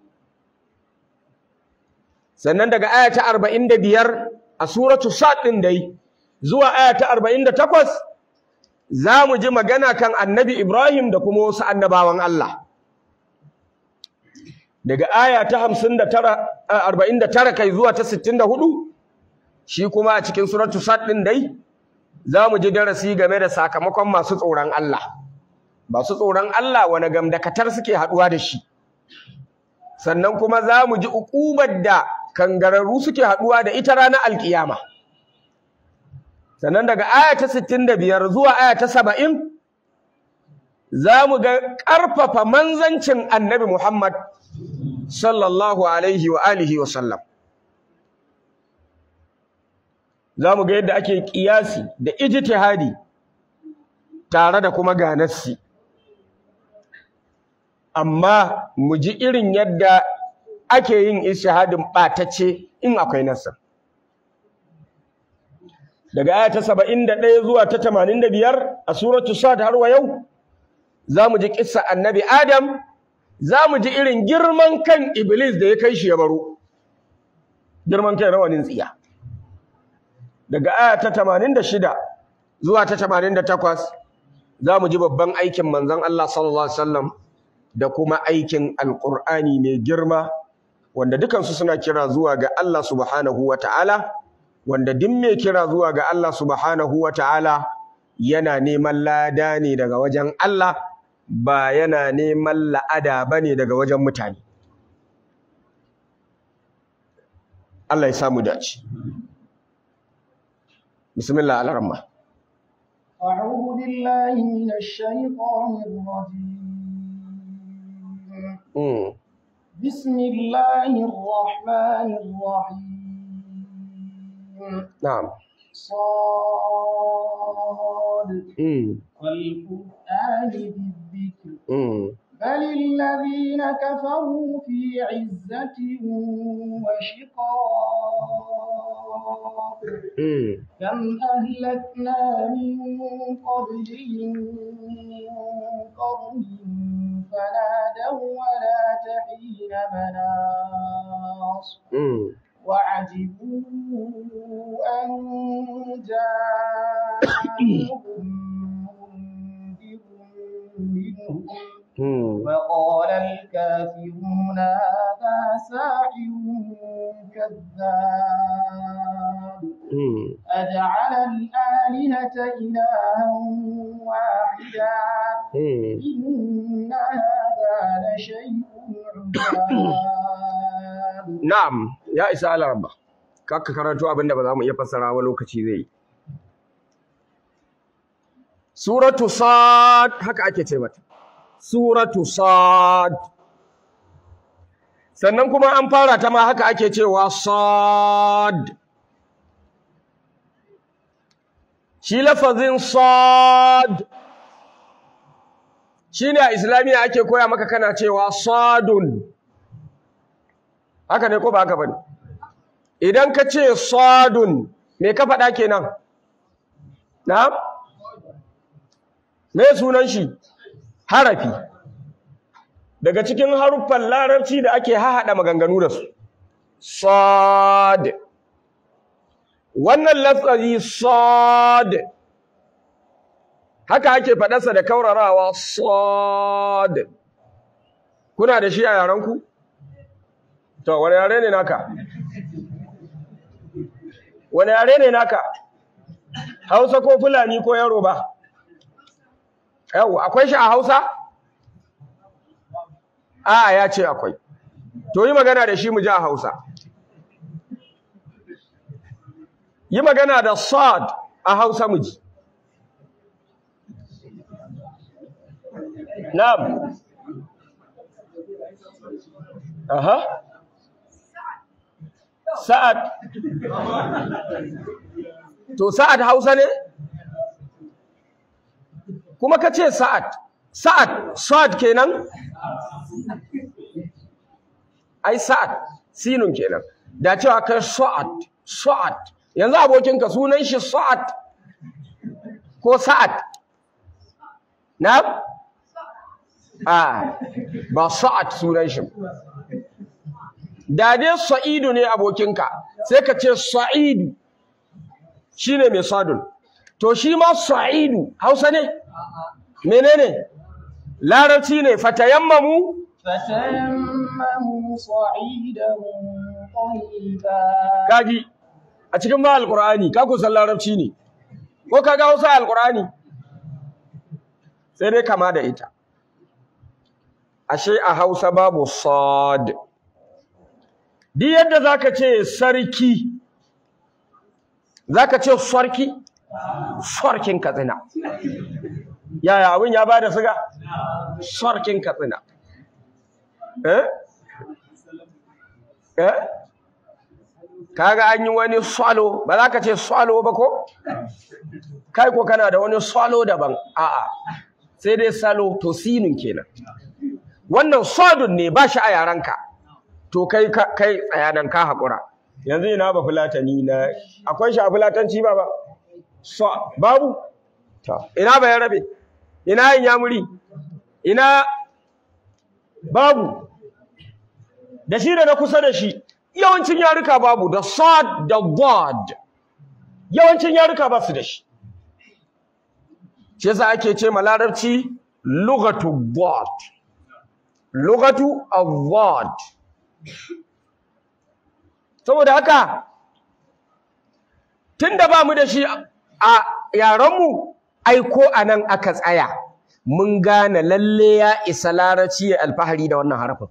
sannan daga aya ta 45 a suratu sad ɗin dai zuwa aya ta 48 za mu ji magana kan annabi Ibrahim da kuma wasu annabawan Allah. Daga aya ta 49 kai zuwa ta 64 shi kuma a cikin suratu sad din dai za mu ji darasi game da sakamakon masu tsoron Allah masu tsoron Allah wani gamdakatar suke haɗuwa da shi sannan kuma za mu ji uƙubar da kangararru suke haɗuwa da ita ranar alƙiyama sannan daga aya ta 65 zuwa aya ta 70 za mu ga ƙarfafa manzancin annabi Muhammad sallallahu alaihi wa alihi wa sallam za mu ga yadda ake ƙiyasi da ijtihadi tare da kuma ganassi amma mu ji irin yadda ake yin ishihadin ɓatace in akwai nasar daga aya ta 71 zuwa ta 85 a suratu sad har wa yau za mu ji kissa annabi adam za mu ji irin girman kan iblis da ya kai shi ya baro girman kai rawanin tsiya daga aya ta 86 zuwa ta 88 za mu ji babban aikin manzon Allah sallallahu alaihi wasallam da kuma aikin alqur'ani mai girma wanda dukansu suna kira zuwa ga Allah subhanahu wataala wanda duk mai kira zuwa ga Allah subhanahu wataala yana neman lada ne daga wajen Allah ba yana neman la'ada bane daga wajen mutane Allah ya samu dace bismillah al-rahman أعوذ بالله من الشيطان الرجيم mm. بسم الله الرحمن الرحيم na'am صاد mm. والقرآن بالذكر mm. بل الذين كفروا في عزة وشقاق mm. كم أهلكنا من قبلهم من قرن فنادوا ولا تحين مناص mm. وعجبوا أن جاءهم منذر منهم mm. وقال الكافرون هذا ساحر كذاب mm. أجعل الآلهة إلها واحدا mm. إن هذا لشيء عجاب Na'am, ya isa alarba. Kaka karanto abinda ba za mu iya fassara wa lokaci zai yi. Suratu Sad haka ake ce mata. Suratu Sad. Sannan kuma an fara ta ma haka ake cewa Sad. Shi lafazin Sad shi ne a Islamiyya ake koya maka kana cewa Sadun. haka ne ko ba haka bane idan ka ce sadun me ka faɗa kenan na me sunan shi harafi daga cikin haruffan larabci da ake hahaɗa maganganu da su sad wannan lafazi sad haka ake faɗarsa da kaurarawa sad kuna da shi a yaranku? To, wani yare ne naka? Wani yare ne naka? Hausa ko Fulani ko Yoruba? Yau, akwai shi a Hausa? A ya ce akwai. To, yi magana da shi mu ji a Hausa. Yi magana da sad a Hausa mu ji. Na'am. Aha. Sa'ad. To Sa'ad Hausa ne? Kuma ka ce Sa'ad. Sa'ad, Sa'ad kenan? Ai Sa'ad, sinun kenan. Da cewa kai Sa'ad, Sa'ad. Yanzu abokinka sunan shi Sa'ad ko Sa'ad? Na? Ah, ba Sa'ad sunan shi. da dai sa'idu ne abokinka sai ka ce sa'idu shine mai sadun to shi ma sa'idu hausa ne menene larabci ne fatayammamu فتيمموا صعيدا طيبا kaji a cikin ma alqur'ani ka ku san larabci ne ko ka ga Hausa alqur'ani sai dai kama da ita ashe a Hausa babu sad di yadda zaka ce sarki zaka ce sarki sarkin katsina yaya abin ya bada siga sarkin katsina eh eh kaga an yi wani swallow ba za ka ce swallow ba ko kai ko kana da wani swallow daban a'a sai dai salo to sinin kenan wannan sodun ne ba shi a yaranka to kai kai tsayanan ka haƙura yanzu ina ba fulatani na akwai shi a fulatanci ba ba so babu to ina ba ya rabe ina yin yamuri ina babu da shi da na kusa da shi yawancin yaruka babu da sad da wad yawancin yaruka ba su da shi shi yasa ake ce ma larabci lugatu wad lugatu awad saboda haka tunda ba mu da shi a yaranmu aiko anan aka tsaya mun gane lalle ya isa larabci ya alfahari da wannan harafin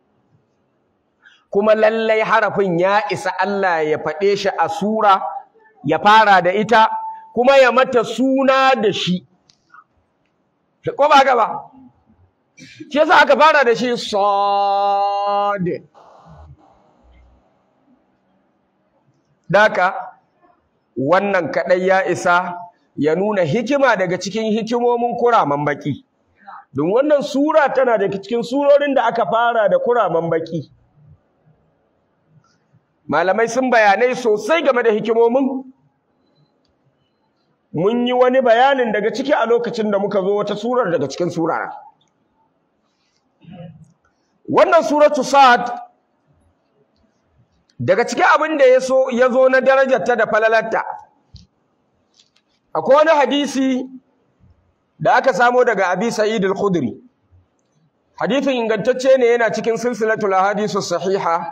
kuma lallai harafin ya isa Allah ya faɗe shi a sura ya fara da ita kuma ya mata suna da shi ko ba gaba shi yasa aka fara da shi sad daka wannan kadai ya isa ya nuna hikima daga cikin hikimomin kuraman baki don wannan sura tana daga cikin surorin da aka fara da kuraman baki malamai sun bayanai sosai game da hikimomin mun yi wani bayanin daga ciki a lokacin da muka zo wata surar daga cikin surara wannan suratu sa'ad daga cikin abin da ya so ya zo na darajarta da falalarta akwai wani hadisi da aka samo daga abi sa'id al-khudri hadisin ingantacce ne yana cikin silsilatul ahadithu sahiha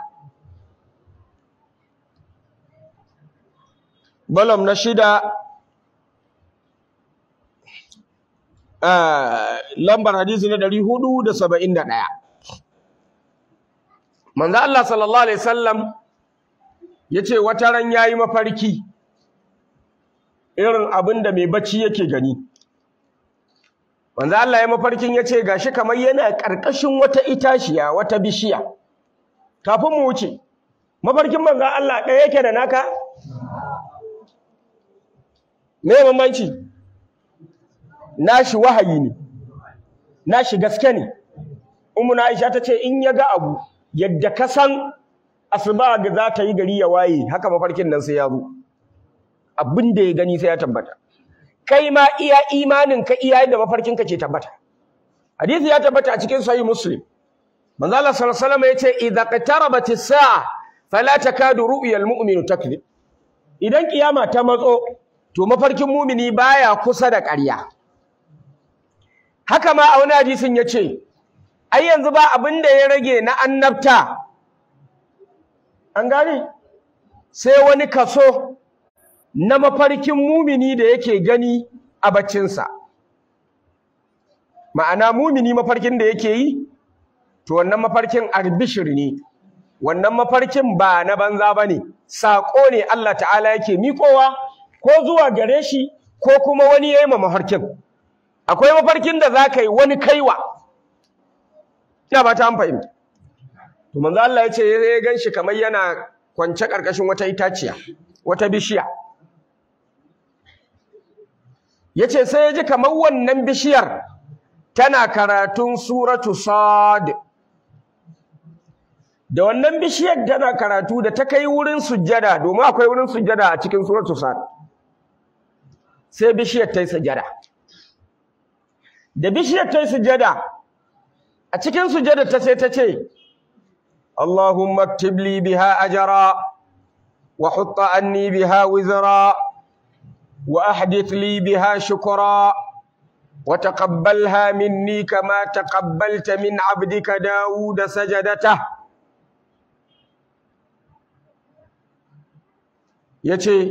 balam na shida lambar hadisi na ɗari hudu da saba'in da ɗaya manzo Allah sallallahu alaihi wasallam ya ce wata ran ya yi mafarki irin abin da mai bacci yake gani manzo Allah ya mafarkin ya ce gashi kamar yana ƙarƙashin wata itashiya wata bishiya kafin mu wuce mafarkin manzo Allah ɗaya yake da naka me bambanci nashi wahayi ne nashi gaske ne ummu Aisha tace in ya ga abu yadda ka san asuba ga za ta yi gari ya waye haka mafarkin nan sai ya zo abin da ya gani sai ya tabbata kai ma iya imanin ka iya yadda mafarkin ka ke tabbata hadisi ya tabbata a cikin sahih muslim manzo Allah sallallahu alaihi wasallam yace idza qatarabat as-sa'a fala takadu ru'yal mu'minu takdhib idan kiyama ta matso to mafarkin mumini baya kusa da ƙarya haka ma a wani hadisin yace ai yanzu ba abin da ya rage na annabta an gane sai wani kaso na mafarkin mumini da yake gani a baccinsa ma'ana mumini mafarkin da yake yi to wannan mafarkin arbishir ne wannan mafarkin ba na banza ba ne saƙo ne Allah ta'ala yake miƙowa ko zuwa gare shi ko kuma wani ya yi ma mafarkin akwai mafarkin da za ka yi wani kaiwa ina ba ta fahimta to manzo Allah ya ce ya gan shi kamar yana kwance ƙarƙashin wata itaciya wata bishiya ya ce sai ya ji kamar wannan bishiyar tana karatun suratu sad da wannan bishiyar tana karatu da ta kai wurin sujjada domin akwai wurin sujjada a cikin suratu sad sai bishiyar ta yi sujjada da bishiyar ta yi sujjada a cikin sujjada ta sai ta ce Allahumma aktib li biha ajra wa hutta anni biha wizra wa ahdith li biha shukra wa taqabbalha minni kama taqabbalta min 'abdika Dawud sajadatahu yace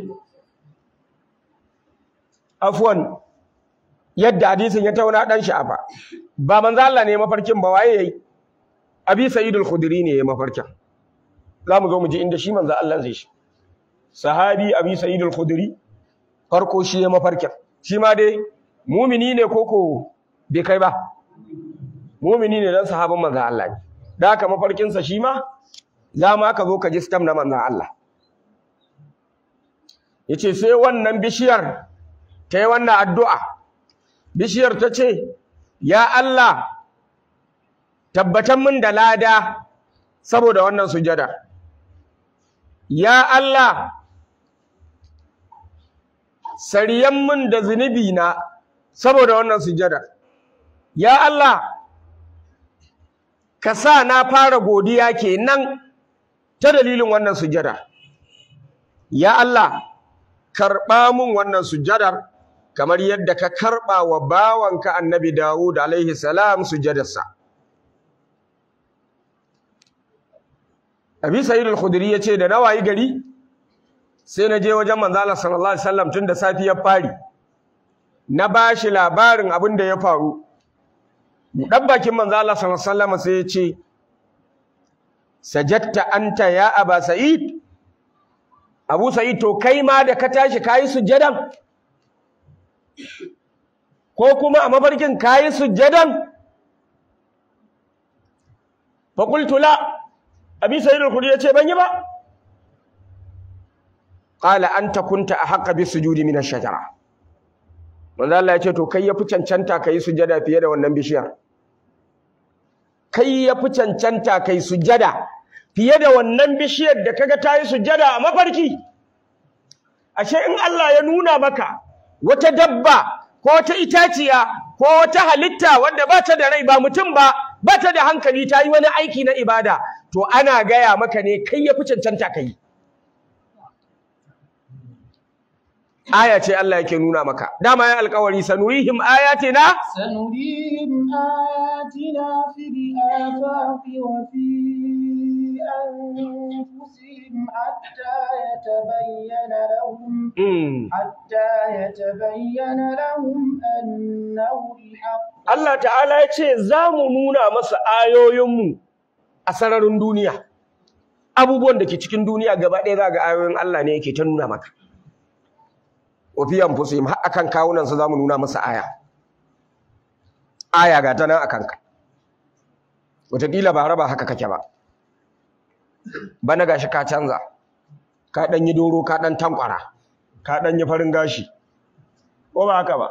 afwan yadda hadisin ya tauna dan sha'afa ba manzo Allah ne mafarkin ba waye yayi abi sa'idul khudri ne ya mafarkin zamu zo mu ji inda shi manzo Allah zai shi sahabi abi sa'idul khudri farko shi ya mafarkin shi ma dai mumini ne koko bai kai ba mumini ne dan sahabin manzo Allah ne da haka mafarkin sa shi ma za ma ka zo ka ji stam na manzo Allah yace sai wannan bishiyar ta yi wannan addu'a bishiyar ta ce ya Allah tabbatan min da lada saboda wannan sujada ya Allah sariyan min da zunubi na saboda wannan sujada ya Allah ka sa na fara godiya kenan ta dalilin wannan sujada ya Allah karɓa min wannan sujadar kamar yadda ka karɓa wa bawanka annabi Dawud alaihi salam sujadarsa Abi Sa'id al-Khudri yace da nawayi gari sai na je wajen manzo Allah sallallahu alaihi wasallam tun da safiyar fari na bashi labarin abin da ya faru dan bakin manzo Allah sallallahu alaihi wasallam sai ya ce sajadta anta ya aba sa'id abu sa'id to kai ma da ka tashi kayi sujjadan ko kuma a mafarkin kayi sujjadan fa qultu la abi sa'id al-khudri ya ce ban yi ba qala anta kunta ahqqa bis sujudi min ash-shajara manzo Allah ya ce to kai yafi cancanta kai sujada fiye da wannan bishiyar kai yafi cancanta kai sujada fiye da wannan bishiyar da kaga tayi sujada a mafarki ashe in Allah ya nuna maka wata dabba ko wata itaciya ko wata halitta wanda ba ta da rai ba mutum ba ba ta da hankali ta yi wani aiki na ibada to ana gaya maka ne kai yafi cancanta kai aya ce Allah yake nuna maka dama ya alƙawari sanurihim ayatina سنريهم آياتنا في الآفاق وفي أنفسهم حتى يتبين لهم mm. حتى يتبين لهم أنه الحق Allah ta'ala ya ce za mu nuna masa ayoyinmu a sararin duniya abubuwan da ke cikin duniya gaba ɗaya za ga ayoyin Allah ne yake ta nuna maka wafiyan fusim har akan kawunansa za mu nuna masa aya aya ga ta nan a kanka wataƙila ba raba haka kake ba bana gashi ka canza ka ɗan yi doro ka ɗan tankwara ka ɗan yi farin gashi ko ba haka ba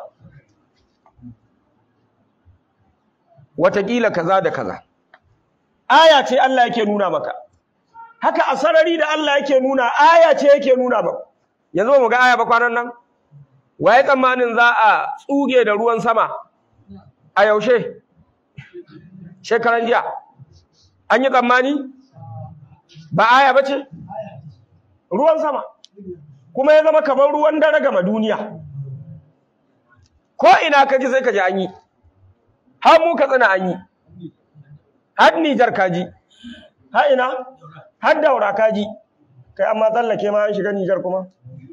wataƙila kaza da kaza aya ce Allah yake nuna maka haka a sarari da Allah yake nuna aya ce yake nuna maka yanzu ba mu ga aya ba kwanan nan waye tsammanin za a tsuge da ruwan sama a yaushe shekaran jiya an yi tsammani ba aya ba ce ruwan sama kuma ya zama kamar ruwan dare gama duniya ko ina ka ji sai ka ji an yi har mu ka tsina an yi har Nijar kaji har ina har daura kaji kai amma tsallake ma an shiga Nijar kuma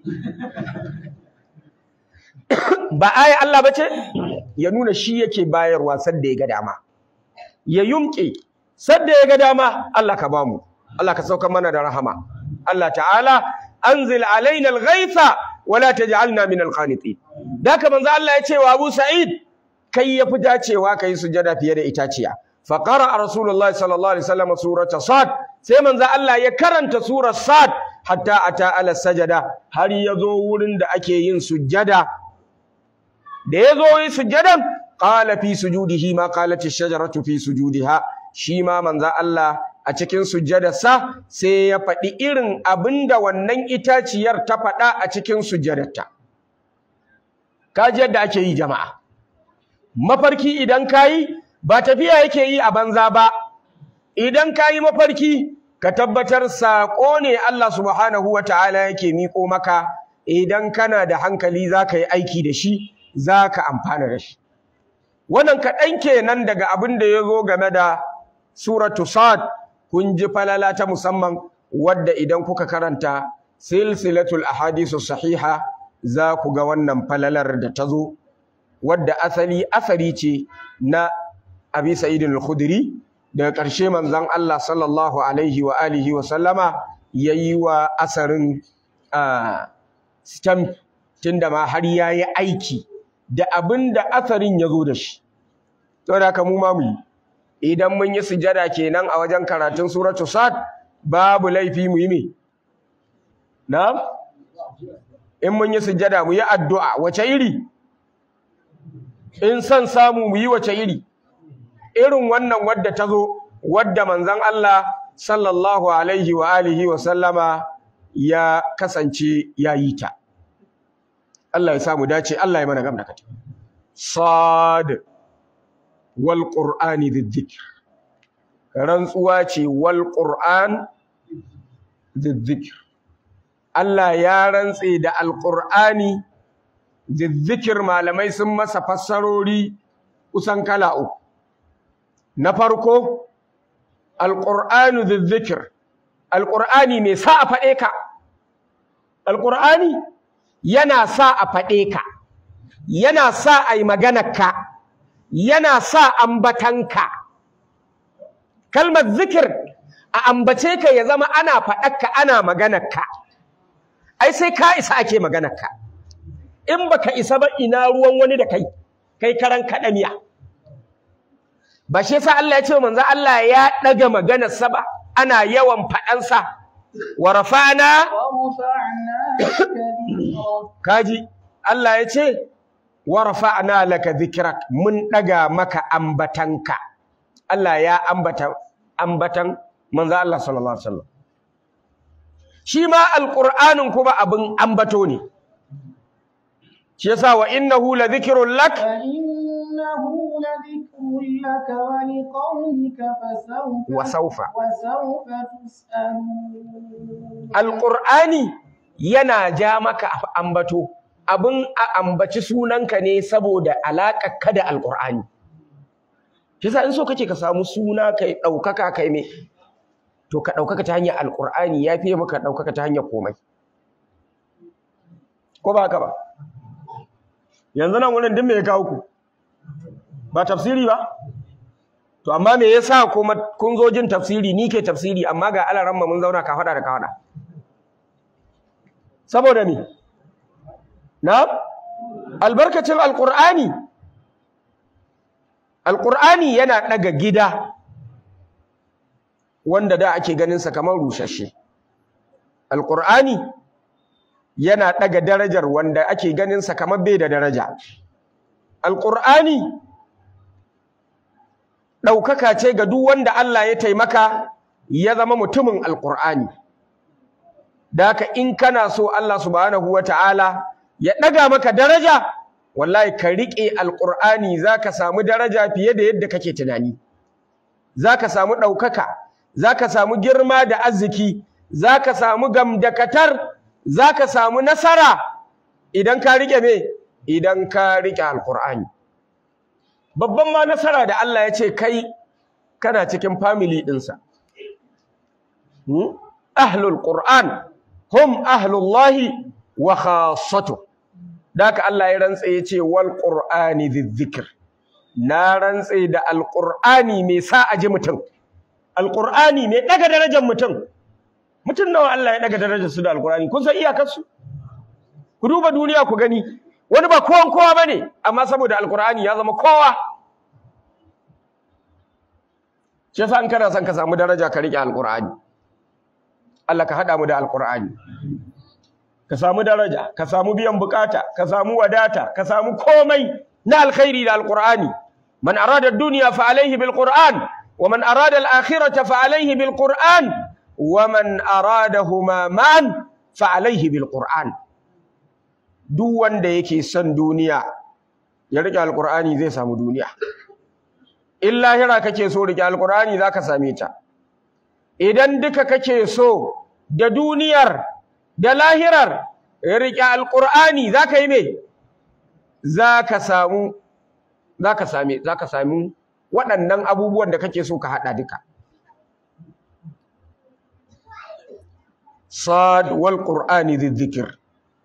ba aya Allah bace ya nuna shi yake bayarwa sadda ya ga dama ya yumke sadda ya ga dama Allah ka bamu Allah ka sauka mana da rahama Allah ta'ala anzil alaina al-ghaitha wala taj'alna min al-qanitin daka manzo Allah ya ce wa Abu Sa'id kai yafi dacewa kai sujada fiye da itaciya fa qara'a rasulullahi sallallahu alaihi wasallam surata sad sai manzo Allah ya karanta surar sad hatta ata ala sajada har yazo wurin da ake yin sujada da yazo yin sujadan qala fi sujudihi ma qalat ash-shajaratu fi sujudiha shi ma manzo Allah a cikin sujjadarsa sai ya faɗi irin abinda wannan itaciyar ta faɗa a cikin sujjadarta kaji yadda ake yi jama'a mafarki idan kayi ba tafiya yake yi a banza ba idan kayi mafarki ka tabbatar saƙo ne Allah subhanahu wataala yake miƙo maka idan kana da hankali zaka yi aiki da shi zaka amfana da shi wannan kaɗan kenan daga abin da ya zo game da suratu sad kun ji falala ta musamman wadda idan kuka karanta silsilatul ahadisu sahiha za ku ga wannan falalar da ta zo wadda asali asari ce na abi sa'id al-khudri daga ƙarshe manzon Allah sallallahu alaihi wa alihi wa sallama yayi wa asarin stamp tunda ma har yayi aiki da abin da asarin ya zo da shi saboda haka mu ma mu yi idan mun yi sujada kenan a wajen karatun suratu sad babu laifi mu yi me na'am in mun yi sujada mu yi addu'a wace iri in san samu mu yi wace iri irin wannan wadda ta zo wadda manzon Allah sallallahu alaihi wa alihi wa sallama ya kasance ya yi ta Allah ya samu dace Allah ya mana gamda kata sad wal qur'ani dhikr rantsuwa ce wal qur'an dhikr Allah ya rantse da alqur'ani dhikr malamai sun masa fassarori kusan kala uku na farko alqur'anu dhikr alqur'ani me sa a fade ka alqur'ani yana sa a fade ka yana sa ai maganar ka yana sa ambatanka kalmar zikir a ambace ka ya zama ana faɗarka ana maganarka ai sai ka isa ake maganarka in baka isa ba ina ruwan wani da kai kai karan kaɗaniya ba shi yasa Allah ya ce manzo Allah ya ɗaga maganarsa ba ana yawan faɗansa wa rafa'na kaji Allah ya ce wa rafa'na laka dhikrak mun daga maka ambatanka Allah ya ambata ambatan manzo Allah sallallahu alaihi wasallam shi ma alqur'anin kuma abin ambato ne shi yasa wa innahu la dhikrun lak innahu la dhikrun lak wa liqaumika fasawfa wa sawfa wa sawfa tus'alun alqur'ani yana ja maka ambato abin a ambaci sunanka ne saboda ka da alƙur'ani kisa in so kake ka samu suna kai ɗaukaka kai me to ka ɗaukaka ta hanyar alƙur'ani ya fiye maka ɗaukaka ta hanyar komai ko ba haka ba yanzu nan wurin duk me ya kawo ku ba tafsiri ba to amma me yasa kuma kun zo jin tafsiri ni ke tafsiri amma ga alaran mun zauna ka faɗa da ka faɗa saboda me na albarkacin alqur'ani alqur'ani yana daga gida wanda da ake ganin sa kamar rushashe alqur'ani yana daga darajar wanda ake ganin sa kamar bai da daraja alqur'ani daukaka ce ga duk wanda Allah ya taimaka ya zama mutumin alqur'ani da haka in kana so Allah subhanahu wataala ya ɗaga maka daraja wallahi ka riƙe alƙur'ani za ka samu daraja fiye da yadda kake tunani za ka samu ɗaukaka za ka samu girma da arziki za ka samu gamdakatar za ka samu nasara idan ka riƙe me idan ka riƙe alƙur'ani babban ma nasara da Allah ya ce kai kana cikin family ɗinsa ahlul qur'an hum ahlullahi wa khassatuh Daka Allah ya rantse ya ce wal qur'ani dhikr na rantse da alqur'ani mai sa a ji mutum alqur'ani mai daga darajar mutum mutum nawa Allah ya daga darajar su da alqur'ani kun san iyakar su ku duba duniya ku gani wani ba kowan kowa bane amma saboda alqur'ani ya zama kowa shi yasa in kana son ka samu daraja ka rike alqur'ani Allah ka hada mu da alqur'ani ka samu daraja ka samu biyan bukata ka samu wadata ka samu komai na alkhairi da alqur'ani man arada ad-dunya fa alayhi bil qur'an wa man arada al-akhirata fa alayhi bil qur'an wa man aradahuma man fa alayhi bil qur'an duk wanda yake son duniya ya rike alqur'ani zai samu duniya in lahira kake so rike alqur'ani zaka same ta idan duka kake so da duniyar da lahirar riƙe alƙur'ani za ka yi me za ka samu za ka same za ka sami waɗannan abubuwan da kake so ka haɗa duka صاد والقرآن ذي الذكر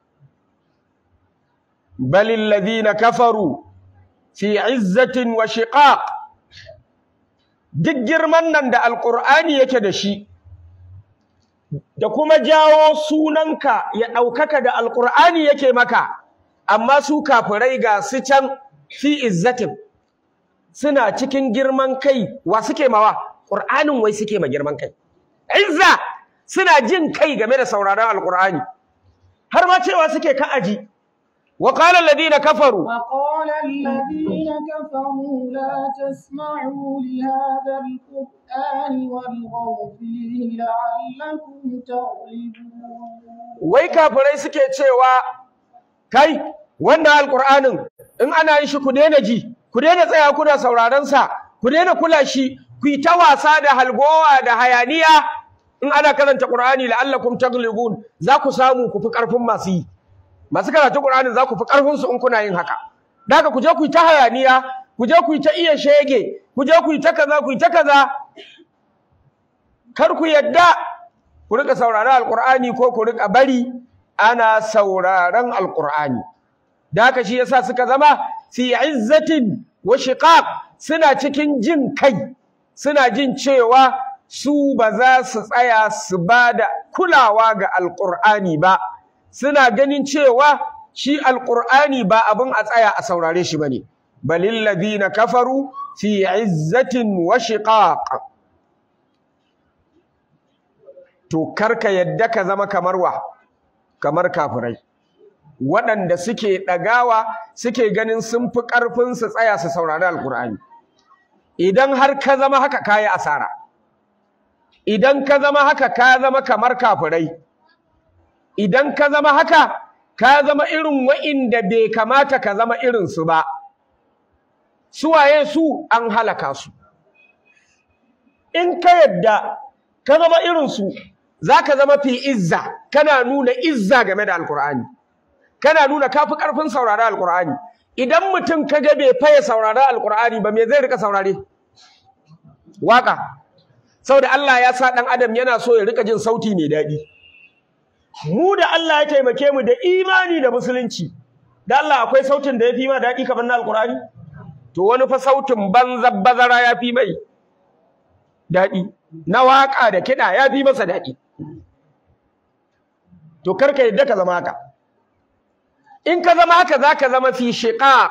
بل الذين كفروا في عزة وشقاق duk girman nan da alƙur'ani yake da shi da kuma jawo sunanka ya ɗaukaka da alƙur'ani yake maka amma su kafirai ga su can fi izzatin suna cikin girman kai wa suke mawa ƙur'anin wai suke ma girman kai izza suna jin kai game da sauraron alƙur'ani har ma cewa suke ka aji wa qala alladhina kafaru وقال الذين كفروا لا تسمعوا لهذا القرآن والغوا فيه لعلكم تغلبون wai kafirai suke cewa kai wannan alƙur'anin in ana yin shi ku daina ji ku daina tsaya kuna sauraron sa ku daina kula shi ku yi ta wasa da halgowa da hayaniya in ana karanta Qur'ani la'allakum taglibun za ku samu ku fi ƙarfin masu yi masu karatu Qur'ani za ku fi ƙarfin su in kuna yin haka daga ku je ku yi ta hayaniya ku je ku yi ta iya shege ku je ku yi ta kaza ku yi ta kaza kar ku yadda ku rika sauraron alqur'ani ko ku rika bari ana sauraron alqur'ani da haka shi yasa suka zama fi izzatin wa shiqaq suna cikin jin kai suna jin cewa su ba za su tsaya su ba da kulawa ga alqur'ani ba suna ganin cewa shi alqur'ani ba abin a tsaya a saurare shi bane balil ladina kafaru fi izzatin wa shiqaq to karka yadda ka zama kamar wa kamar kafirai waɗanda suke ɗagawa suke ganin sun fi ƙarfin su tsaya su saurari alƙur'ani idan har ka zama haka ka yi asara idan ka zama haka ka zama kamar kafirai idan ka zama haka ka zama irin wa'inda bai kamata ka zama irinsu ba suwaye su an halaka su in ka yadda ka zama irinsu za ka zama fi izza kana nuna izza game da alkur'ani kana nuna kafi ƙarfin saurari alkur'ani idan mutum ka ga bai faye saurari alkur'ani ba me zai rika saurare waka saboda Allah ya sa ɗan adam yana so ya rika jin sauti mai daɗi mu da Allah ya taimake mu da imani da musulunci da Allah akwai sautin da ya fi ma daɗi kamar na alkur'ani to wani fa sautin banza bazara ya fi mai daɗi na waƙa da kiɗa ya fi masa daɗi to karka yadda ka zama haka in ka zama haka za ka zama fi shiƙaƙ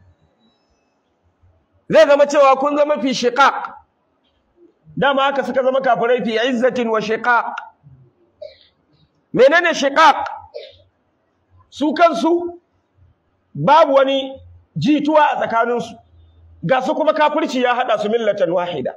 zai zama cewa kun zama fi shiƙaƙ dama haka suka zama kafirai fi izzatin wa shiƙaƙ menene shiƙaƙ su kansu babu wani jituwa a tsakaninsu ga su kuma kafirci ya haɗa su millatan wahida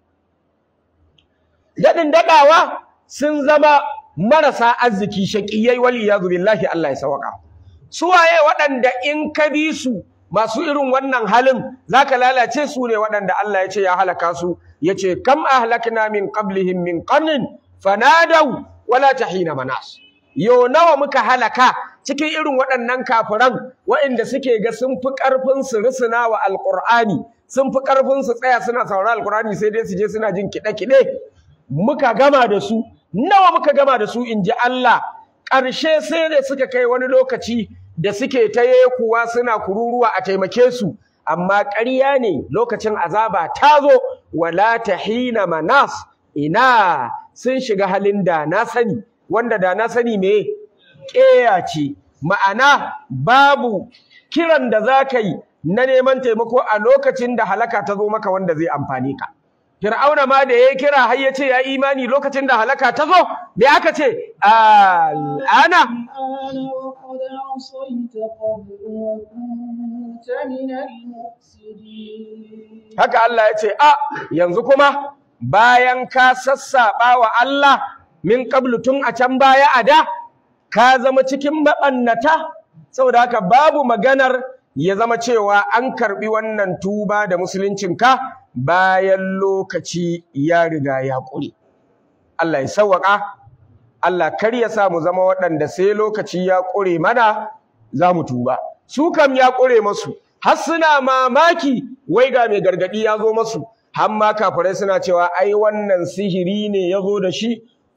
daɗin daɗawa sun zama marasa arziki shaƙiyai wali ya billahi Allah ya sawaka suwaye waɗanda in ka bi su masu irin wannan halin zaka lalace su ne waɗanda Allah ya ce ya halaka su ya ce kam ahlakna min qablihim min qarnin fanadaw wala tahina manas yo nawa muka halaka cikin irin waɗannan kafiran waɗanda suke ga sun fi ƙarfin su risuna wa alƙur'ani sun fi ƙarfin su tsaya suna sauraron alƙur'ani sai dai su je suna jin kiɗe-kiɗe muka gama da su nawa muka gama da su in ji Allah ƙarshe sai da suka kai wani lokaci da suke ta kuwa suna kururuwa a taimake su amma ƙarya ne lokacin azaba ta zo wala tahina manas ina sun shiga halin da na sani wanda da na sani me ƙeya ce ma'ana babu kiran da za ka yi na neman taimako a lokacin da halaka ta zo maka wanda zai amfani ka Fir'auna ma da ya kira har ya ce ya imani lokacin da halaka ta zo me aka ce al'ana الآن وقد عصيت قبل وكنت من المفسدين haka Allah ya ce a yanzu kuma bayan ka sassaɓa wa Allah min qablu tun a can baya a da ka zama cikin maɓannata saboda haka babu maganar ya zama cewa an karɓi wannan tuba da musuluncinka bayan lokaci ya riga ya ƙure Allah ya sawwaka Allah kar ya sa mu zama waɗanda sai lokaci ya ƙure mana za mu tuba su kam ya ƙure masu har suna mamaki wai ga mai gargaɗi ya zo masu har ma kafirai suna cewa ai wannan sihiri ne ya zo da shi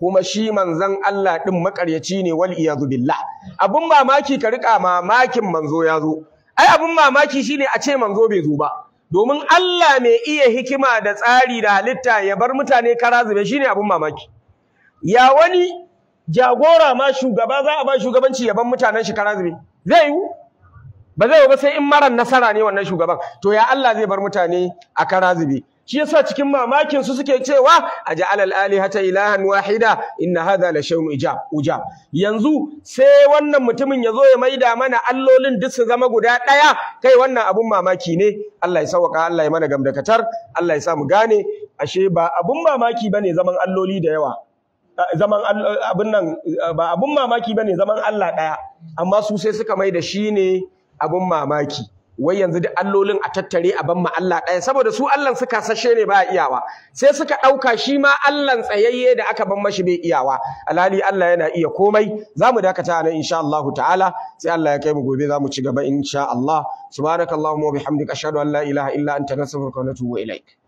kuma shi manzon Allah din makaryaci ne wal iyadu billah abun mamaki ka rika mamakin manzo ya zo ai abun mamaki shine a ce manzo bai zo ba domin Allah mai iya hikima da tsari da halitta ya bar mutane kara zube shine abun mamaki ya wani jagora ma shugaba za a ba shugabanci ya bar mutanen shi kara zube zai yi ba zai yi ba sai in marar nasara ne wannan shugaban to ya Allah zai bar mutane a kara zube shi yasa cikin mamakin su suke cewa aj'al al-alihata ilahan wahida inna hadha la shay'un ijab ujab yanzu sai wannan mutumin yazo ya maida mana allolin duk su zama guda daya kai wannan abun mamaki ne Allah ya sauka Allah ya mana gamdakatar Allah ya sa mu gane ashe ba abun mamaki bane zaman alloli da yawa zaman abun nan ba abun mamaki bane zaman Allah daya amma su sai suka maida shi ne abun mamaki wai yanzu duk allolin a tattare a ban ma Allah ɗaya saboda su Allah suka sashe ne ba iyawa sai suka ɗauka shi ma Allah tsayayye da aka ban mashi bai iyawa alhali Allah yana iya komai za mu dakata nan insha Allah ta'ala sai Allah ya kai mu gobe za mu ci gaba insha Allah subhanakallahumma wa bihamdika ashhadu an la ilaha illa anta nastaghfiruka wa natubu ilaik